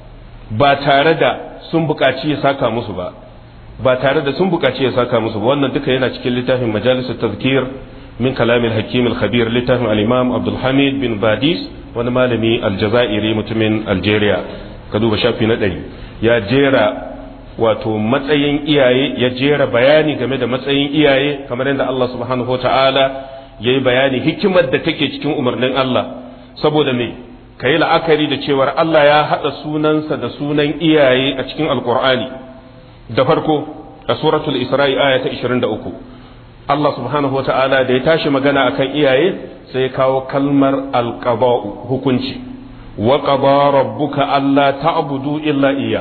ba tare da sun buƙaci ya saka musu ba ba tare da sun buƙaci ya saka musu ba wannan duka yana cikin littafin majalisar tazkir min kalamin hakim al-khabir littafin al-imam abdul hamid bin badis wani malami aljazairi mutumin algeria ka duba shafi na ɗari ya jera wato matsayin iyaye ya jera bayani game da matsayin iyaye kamar yadda Allah subhanahu wa ta'ala ya yi bayani hikimar da take cikin umarnin Allah saboda me ka yi la'akari da cewar Allah ya haɗa sunansa da sunan iyaye a cikin alkur'ani da farko a suratul isra'i aya ta 23 Allah subhanahu wa ta'ala da ya tashi magana akan iyaye sai ya kawo kalmar alqaba'u hukunci wa qada rabbuka alla ta'budu illa iya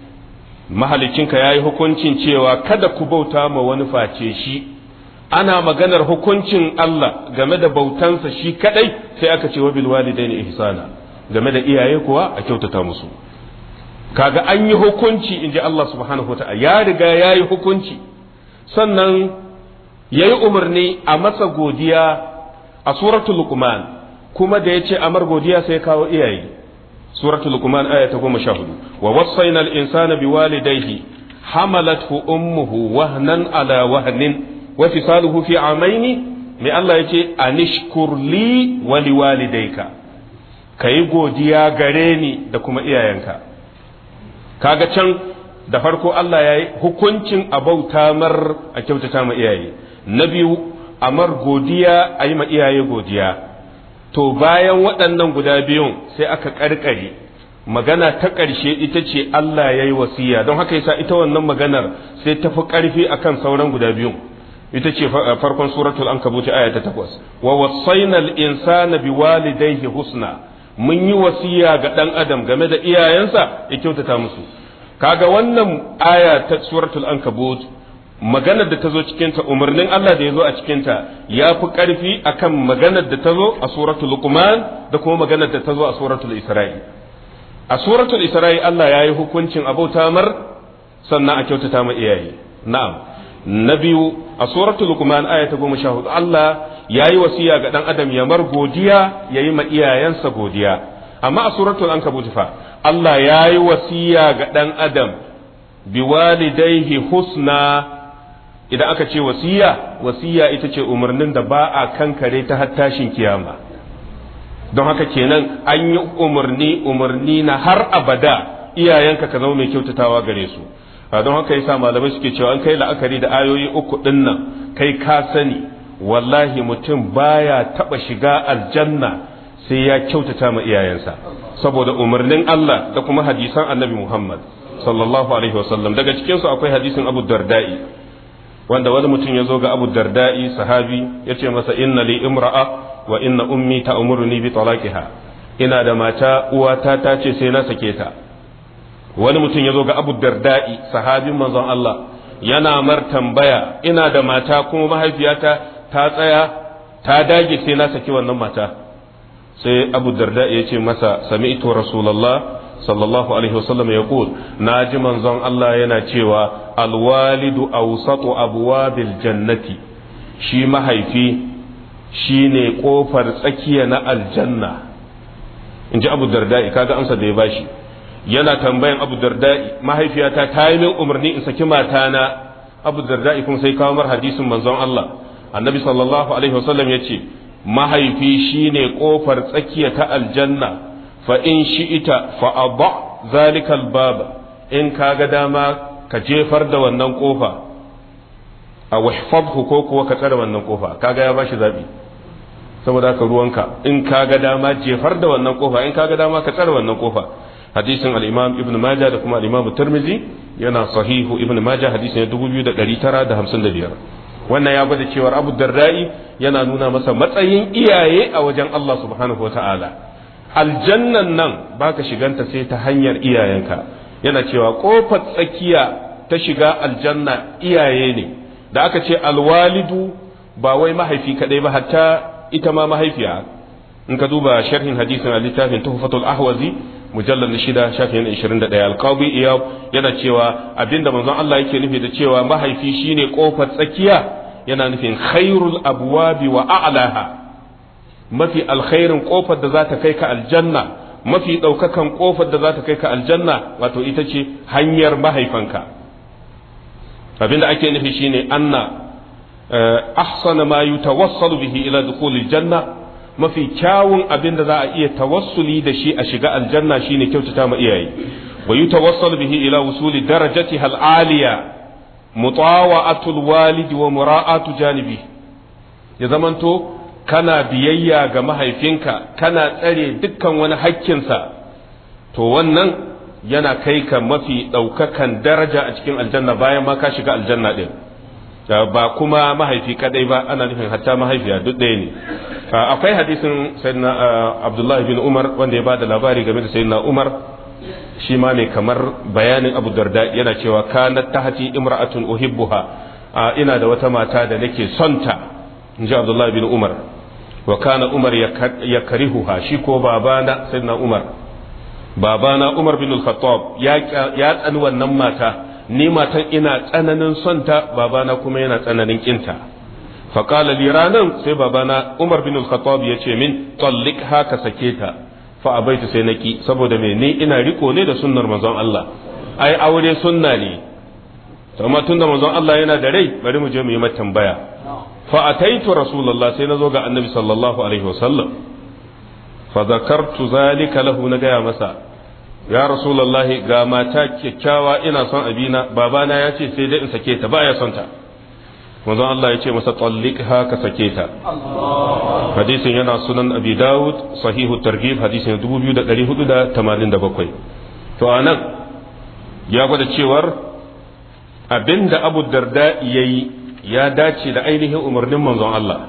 mahalicinka yayi hukuncin cewa kada ku bauta ma wani face shi ana maganar hukuncin Allah game da bautansa shi kadai sai aka ce wa bil walidaini ihsana game da iyaye kuwa a kyautata musu kaga an yi hukunci inji Allah subhanahu wa ta'ala ya riga yayi hukunci sannan yayi umarni a masa godiya a suratul luqman kuma da yace amar godiya sai kawo iyaye suratul luqman aya ta goma sha hudu wa wasaina al insana biwalidayhi hamalathu ummuhu wahnan ala wahnin wa fisaluhu fi amaini mai Allah yace anishkur li wa liwalidayka kayi godiya gare ni da kuma iyayenka kaga can da farko Allah ya yi hukuncin abauta mar a kyautata ma iyaye na biyu amar godiya a yi ma iyaye godiya to bayan waɗannan guda biyun sai aka ƙarƙare magana ta ƙarshe ita ce Allah ya yi wasiya don haka yasa ita wannan maganar sai ta fi ƙarfi akan sauran guda biyun ita ce farkon suratul ankabut aya ta takwas wa wasainal insana biwalidayhi husna mun yi wasiya ga ɗan adam game da iyayensa ya kyautata musu kaga wannan aya ta suratul ankabut maganar da ta zo cikinta umarnin Allah da ya zo a cikinta ya fi ƙarfi akan maganar da ta zo a suratul luqman da kuma maganar da ta zo a suratul isra'i a suratul isra'i Allah ya yi hukuncin abauta mar sannan a kyautata ma iyaye na'am na biyu a suratul luqman aya ta goma sha hudu Allah ya yi wasiya ga ɗan adam ya mar godiya ya yi ma iyayensa godiya amma a suratul ankabut fa Allah ya yi wasiya ga ɗan adam biwalidaihi husna idan aka ce wasiya wasiya ita ce umarnin da ba a kankare ta har tashin kiyama don haka kenan an yi umarni umarni na har abada iyayenka ka zama mai kyautatawa gare su don haka yasa malamai suke cewa an kai la'akari da ayoyi uku din nan kai ka sani wallahi mutum baya taba shiga aljanna sai ya kyautata ma iyayensa saboda umarnin Allah da kuma hadisan annabi Muhammad sallallahu alaihi wasallam daga cikin su akwai hadisin Abu Darda'i wanda wani mutum ya zo ga Abu Darda'i sahabi ya ce masa inna li imra'a wa inna ummi ta'muruni bi talaqiha ina da mata uwata ta ce sai na sake ta wani mutum ya zo ga Abu Darda'i sahabin manzon Allah yana mar tambaya ina da mata kuma mahaifiyata ta tsaya ta dage sai na saki wannan mata sai Abu Darda'i ya ce masa sami'tu rasulullah sallallahu alaihi wasallam ya kul na ji manzon Allah yana cewa alwalidu awsatu abwabil jannati shi mahaifi shine kofar tsakiya na aljanna in ji abu darda'i kaga amsa da ya bashi yana tambayan abu darda'i mahaifiyata ta yi min umarni in saki matana abu darda'i kuma sai kawo mar hadisin manzon Allah annabi sallallahu alaihi wasallam ya ce mahaifi shine kofar tsakiya ta aljanna fa in shi'ita fa abba zalikal baba in kaga dama ka jefar da wannan kofa a wahfabhu ko kuwa ka tsare wannan kofa kaga ya bashi zabi saboda haka ruwanka in ka ga dama jefar da wannan kofa in ka ga dama ka tsare wannan kofa hadisin al-imam ibn majah da kuma al-imam tirmidhi yana sahihu ibn majah hadisin 2955 wannan ya gwada cewar abu dardai yana nuna masa matsayin iyaye a wajen Allah subhanahu wa ta'ala aljannan nan baka shiganta sai ta hanyar iyayenka yana cewa kofar tsakiya ta shiga aljanna iyaye ne da aka ce alwalidu ba wai mahaifi kadai ba hatta ita ma mahaifiya in ka duba sharhin hadisin a littafin tuhfatul ahwazi mujallar na shida shafin ishirin da ɗaya alƙawi iyab yana cewa abinda manzon Allah yake nufi da cewa mahaifi shine ƙofar tsakiya yana nufin khairul abwabi wa a'laha mafi alkhairin ƙofar da za ta kai ka aljanna mafi ɗaukakan ƙofar da za ta kai ka aljanna wato ita ce hanyar mahaifanka abinda ake nufi shine anna ahsana ma yutawassalu bihi ila dukhulil janna mafi kyawun abin da za a iya tawassuli da shi a shiga aljanna shine kyautata ma iyaye wa yutawassal bihi ila wusuli darajatiha al-aliya mutawa'atul walidi wa mura'atu janibi ya zamanto kana biyayya ga mahaifinka kana tsare dukkan wani hakkinsa to wannan yana kai ka mafi ɗaukakan daraja a cikin aljanna bayan ma ka shiga aljanna ɗin ba kuma mahaifi kadai ba ana nufin hatta mahaifiya duk ɗaya ne akwai hadisin sayyidina abdullahi bin umar wanda ya bada labari game da sayyidina umar shi ma ne kamar bayanin abu darda yana cewa kanat tahti imra'atun uhibbuha ina da wata mata da nake sonta in ji abdullahi bin umar wa kana umar ya karihuha shi ko babana sayyidina umar babana umar bin al-khattab ya tsani wannan mata ni matan ina tsananin sonta babana kuma yana tsananin kinta faƙala li ranan sai babana umar bin al-khattab ya ce min tallik haka sake ta fa abaitu sai naki saboda me ni ina riko ne da sunnar manzon Allah ai aure sunna ne to amma tunda manzon Allah yana da rai bari mu je mu yi mata tambaya fa ataitu rasulullah sai nazo ga annabi sallallahu alaihi wasallam fa zakartu zalika lahu na gaya masa ya rasulullahi ga mata kyakkyawa ina son abina babana ya ce sai dai in sake ta baya son ta manzon Allah ya ce masa tallik haka sake ta hadisin yana sunan abi dawud sahihu targhib hadisin 2487 to anan ya gwada cewar abinda abu darda yayi ya dace da ainihin umarnin manzon Allah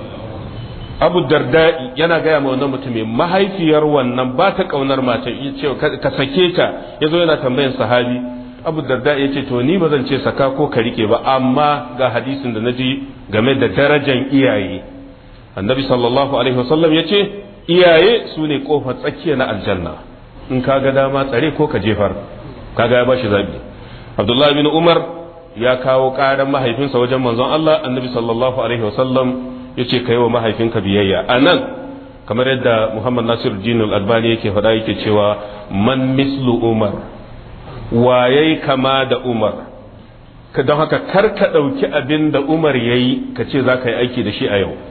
abu darda yana gaya ma wannan mutumin mahaifiyar wannan ba ta kaunar mata ya ce ka sake ta ya zo yana tambayan sahabi abu darda ya ce to ni ba zan ce saka ko ka rike ba amma ga hadisin da na ji game da darajan iyaye annabi sallallahu alaihi wasallam ya ce iyaye su ne kofar tsakiya na aljanna in ka ga dama tsare ko ka jefar kaga ya bashi zabi abdullahi bin umar ya kawo karan mahaifinsa wajen manzon Allah annabi sallallahu alaihi wasallam ya ce ka yi wa mahaifinka biyayya a nan kamar yadda muhammad nasir jinul albani yake faɗa yake cewa man mislu umar waye kama da umar ka don haka kar ka ɗauki abin da umar ya yi ka ce za ka yi aiki da shi a yau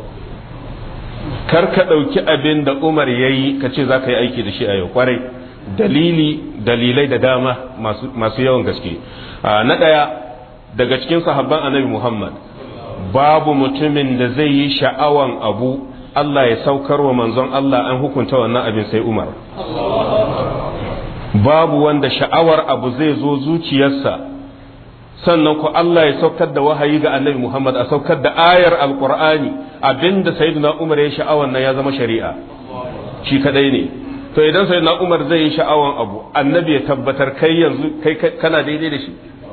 kar ka ɗauki abin da umar ya yi ka ce za ka yi aiki da shi a yau kwarai dalili dalilai da dama masu yawan gaske na ɗaya daga cikin sahabban annabi muhammad babu mutumin da zai yi sha'awan abu Allah ya saukar wa manzon Allah an hukunta wannan abin sai umar babu wanda sha'awar abu zai zo zuciyarsa sannan ku Allah ya saukar da wahayi ga annabi Muhammad a saukar da ayar alqur'ani abinda sayyidina Umar ya sha'awan nan ya zama shari'a shi kadai ne to idan sayyidina Umar zai yi sha'awan abu annabi ya tabbatar kai yanzu kai kana daidai da shi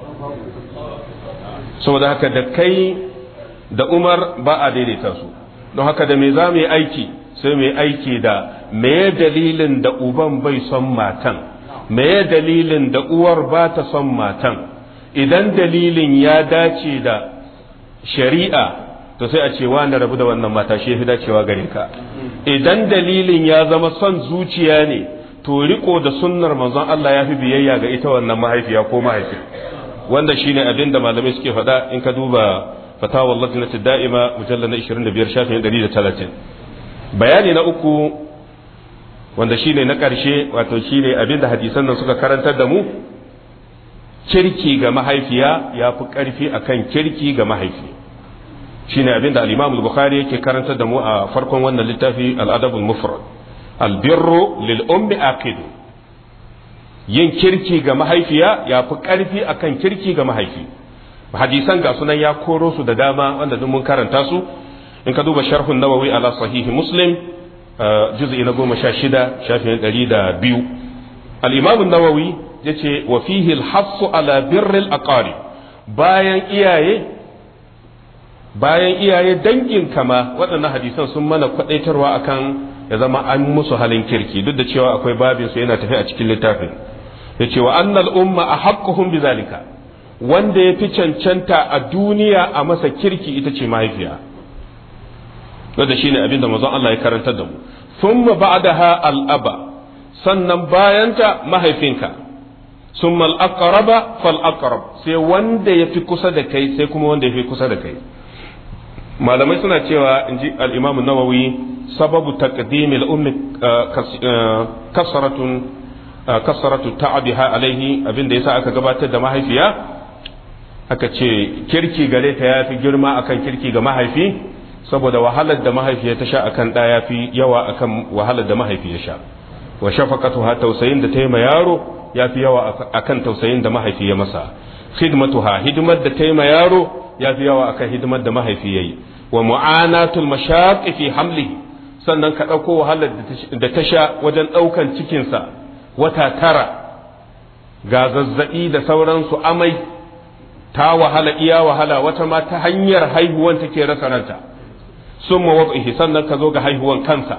saboda haka da kai da Umar ba a daidaita su don haka da me za mu yi aiki sai mu yi aiki da me dalilin da uban bai son matan me dalilin da uwar ba ta son matan idan dalilin ya dace da shari'a to sai a ce wanda rabu da wannan mata shi fi dacewa gare ka idan dalilin ya zama son zuciya ne to riko da sunnar manzon Allah ya fi biyayya ga ita wannan mahaifiya ko mahaifi wanda shine abin da malamai suke faɗa in ka duba fatawar lajnati da'ima mujallal na 25 shafin 130 bayani na uku wanda shine na ƙarshe wato shine abin da hadisan nan suka karantar da mu kirki ga mahaifiya ya fi ƙarfi akan kirki ga mahaifi shine abinda al-Imam al-Bukhari yake karantar da mu a farkon wannan littafi al-Adab al-Mufrad al-birru lil ummi aqid yin kirki ga mahaifiya ya fi karfi akan kirki ga mahaifi hadisan ga sunan ya koro su da dama wanda duk mun karanta su in ka duba sharhun nawawi ala sahihi muslim juz'i na goma sha shida shafin ɗari da biyu al-imam nawawi ya ce wa fihi al ala birril aqari bayan iyaye bayan iyaye dangin kama waɗannan hadisan sun mana kwadaitarwa akan ya zama an musu halin kirki duk da cewa akwai babin su yana tafi a cikin littafin ya ce wa annal umma a haƙƙuhun bizalika wanda ya fi cancanta a duniya a masa kirki ita ce mahaifiya wanda shine abin da mazan Allah ya karantar da mu thumma ba'daha al'aba sannan bayanta mahaifinka summa al-aqraba fal aqrab sai wanda ya fi kusa da kai sai kuma wanda ya fi kusa da kai malamai suna cewa inji al-imam an-nawawi sababu taqdim al-ummi kasratun kasaratu ta'abiha alaihi abinda yasa aka gabatar da mahaifiya aka ce kirki gare ta yafi girma akan kirki ga mahaifi saboda wahalar da mahaifiya ta sha akan da yafi yawa akan wahalar da mahaifi ya sha wa shafaqatuha tausayin da ta yi ma yaro yafi yawa akan tausayin da mahaifi ya masa khidmatuha hidimar da ta yi ma yaro yafi yawa akan hidimar da mahaifi yayi wa mu'anatul mashaqqi fi hamlihi sannan ka ɗauko wahalar da ta sha wajen ɗaukan cikinsa wata tara ga zazzaɓi da sauransu amai ta wahala iya wahala wata ma ta hanyar haihuwan take rasa ranta sun mawaƙihi sannan ka zo ga haihuwan kansa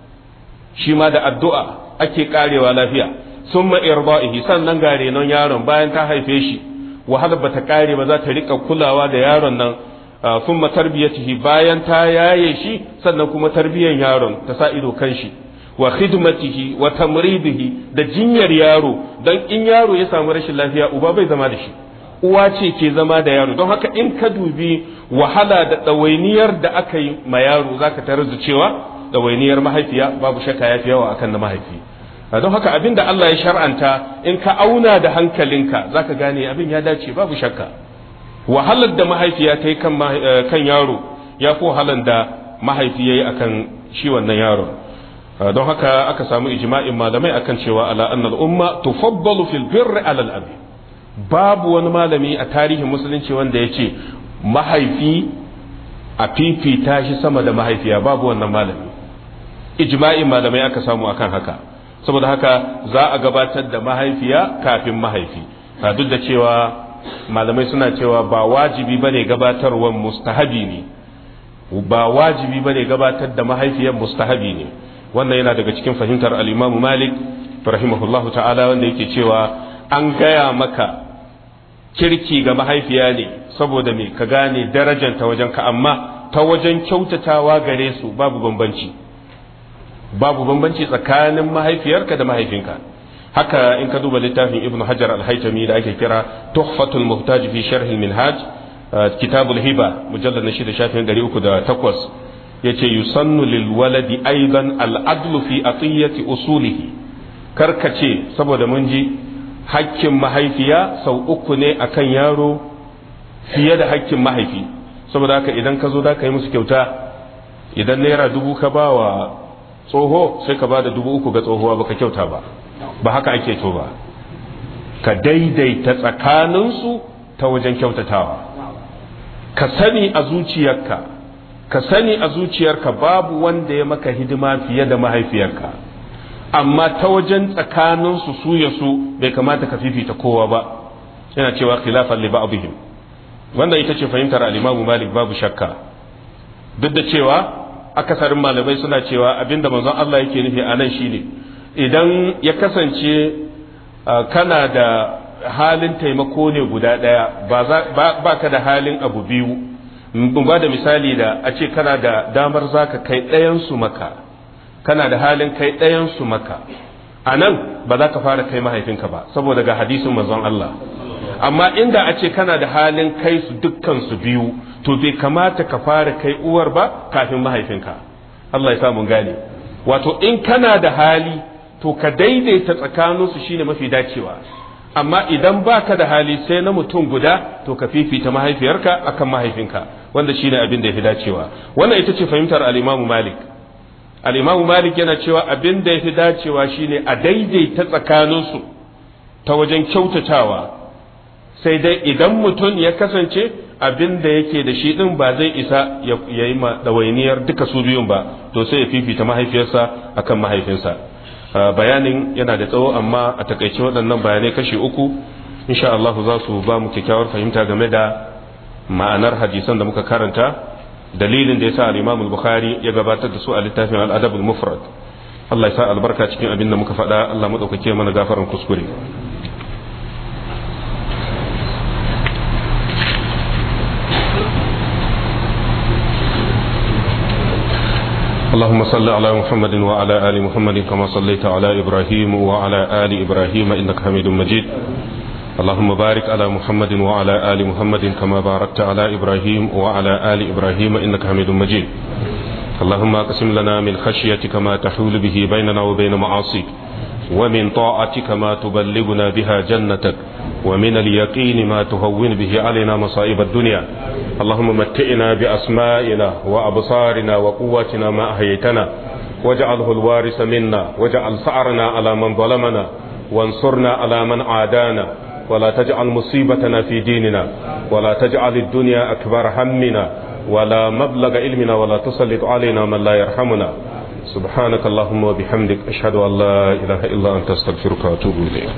shi ma da addu'a ake karewa lafiya sun ma'irba'ihi sannan ga renon yaron bayan ta haife shi wahalar ba ta kare ba za ta riƙa kulawa da yaron nan sun tarbiyatihi bayan ta yaye shi sannan kuma tarbiyyar yaron ta sa ido kan shi wa khidmatihi wa tamridihi da jinyar yaro dan in yaro ya samu rashin lafiya uba bai zama da shi uwa ce ke zama da yaro don haka in ka dubi wahala da ɗawainiyar da aka yi ma yaro zaka tarar da cewa ɗawainiyar mahaifiya babu shakka ya fi yawa akan na mahaifi don haka abin da Allah ya shar'anta in ka auna da hankalinka zaka gane abin ya dace babu shakka wahalar da mahaifiya ta yi kan yaro ya fi wahalar da mahaifi ya yi akan shi wannan yaron don haka aka samu ijma'in malamai akan cewa ala annal umma tufaddalu fil birri ala al abi babu wani malami a tarihin musulunci wanda ya ce mahaifi a fifita shi sama da mahaifiya babu wannan malami ijma'in malamai aka samu akan haka saboda haka za a gabatar da mahaifiya kafin mahaifi duk da cewa malamai suna cewa ba wajibi bane gabatarwar mustahabi ne ba wajibi bane gabatar da mahaifiyar mustahabi ne wannan yana daga cikin fahimtar al-Imam Malik rahimahullahu ta'ala wanda yake cewa an gaya maka kirki ga mahaifiya ne saboda me ka gane darajanta wajen ka amma ta wajen kyautatawa gare su babu bambanci babu bambanci tsakanin mahaifiyarka da mahaifinka haka in ka duba littafin ibn hajar al-haytami da ake kira tuhfatul muhtaj fi sharh al-minhaj kitabul hiba mujallad na shida shafin 308 yace yusannu lil waladi aidan al-adlu fi atiyati usulihi karkace saboda mun ji hakkin mahaifiya sau uku ne akan yaro fiye da hakkin mahaifi saboda haka idan ka zo da ka yi musu kyauta idan naira dubu ka ba wa tsoho sai ka ba da dubu uku ga tsohuwa baka kyauta ba ba haka ake to ba ka daidaita tsakaninsu ta wajen kyautatawa ka sani a zuciyarka ka sani a zuciyarka babu wanda ya maka hidima fiye da mahaifiyarka amma ta wajen tsakaninsu su ya su bai kamata ka fifita kowa ba yana cewa khilafan li ba'dihim wanda ita ce fahimtar al-Imam Malik babu shakka duk da cewa akasarin malamai suna cewa abinda manzon Allah yake nufi a nan shine idan ya kasance kana da halin taimako ne guda ɗaya ba ka da halin abu biyu ba da misali da a ce kana da damar za ka kai ɗayansu maka kana da halin kai ɗayansu maka a nan ba za ka fara kai mahaifinka ba saboda ga hadisin manzon Allah amma inda a ce kana da halin kai su dukkan su biyu to bai kamata ka fara kai uwar ba kafin mahaifinka Allah ya samu gane wato in kana da hali to ka daidaita tsakaninsu shine mafi dacewa amma idan baka da hali sai na mutum guda to ka fifita mahaifiyarka akan mahaifinka wanda shine abin da ya fi dacewa wannan ita ce fahimtar al-Imam Malik al-Imam Malik yana cewa abin da ya fi dacewa shine a daidaita tsakaninsu ta wajen kyautatawa sai dai idan mutum ya kasance abin da yake da shi din ba zai isa ya yi ɗawainiyar duka su biyun ba to sai ya fifita mahaifiyarsa akan mahaifinsa bayanin yana da tsawo amma a takaice waɗannan bayanai kashi uku insha Allah za su ba mu kyakkyawar fahimta game da ma'anar hadisan da muka karanta dalilin da yasa al-Imam al-Bukhari ya gabatar da su a littafin al-Adab al-Mufrad Allah ya sa albarka cikin abin da muka faɗa Allah madaukake mana gafaran kuskure اللهم صل على محمد وعلى آل محمد كما صليت على إبراهيم وعلى آل إبراهيم إنك حميد مجيد اللهم بارك على محمد وعلى آل محمد كما باركت على إبراهيم وعلى آل إبراهيم إنك حميد مجيد اللهم اقسم لنا من خشيتك ما تحول به بيننا وبين معاصيك ومن طاعتك ما تبلغنا بها جنتك ومن اليقين ما تهون به علينا مصائب الدنيا اللهم متئنا بأسمائنا وأبصارنا وقواتنا ما أحييتنا واجعله الوارث منا واجعل ثأرنا على من ظلمنا وانصرنا على من عادانا ولا تجعل مصيبتنا في ديننا ولا تجعل الدنيا أكبر همنا ولا مبلغ علمنا ولا تسلط علينا من لا يرحمنا سبحانك اللهم وبحمدك أشهد أن لا إله إلا أنت استغفرك وأتوب إليك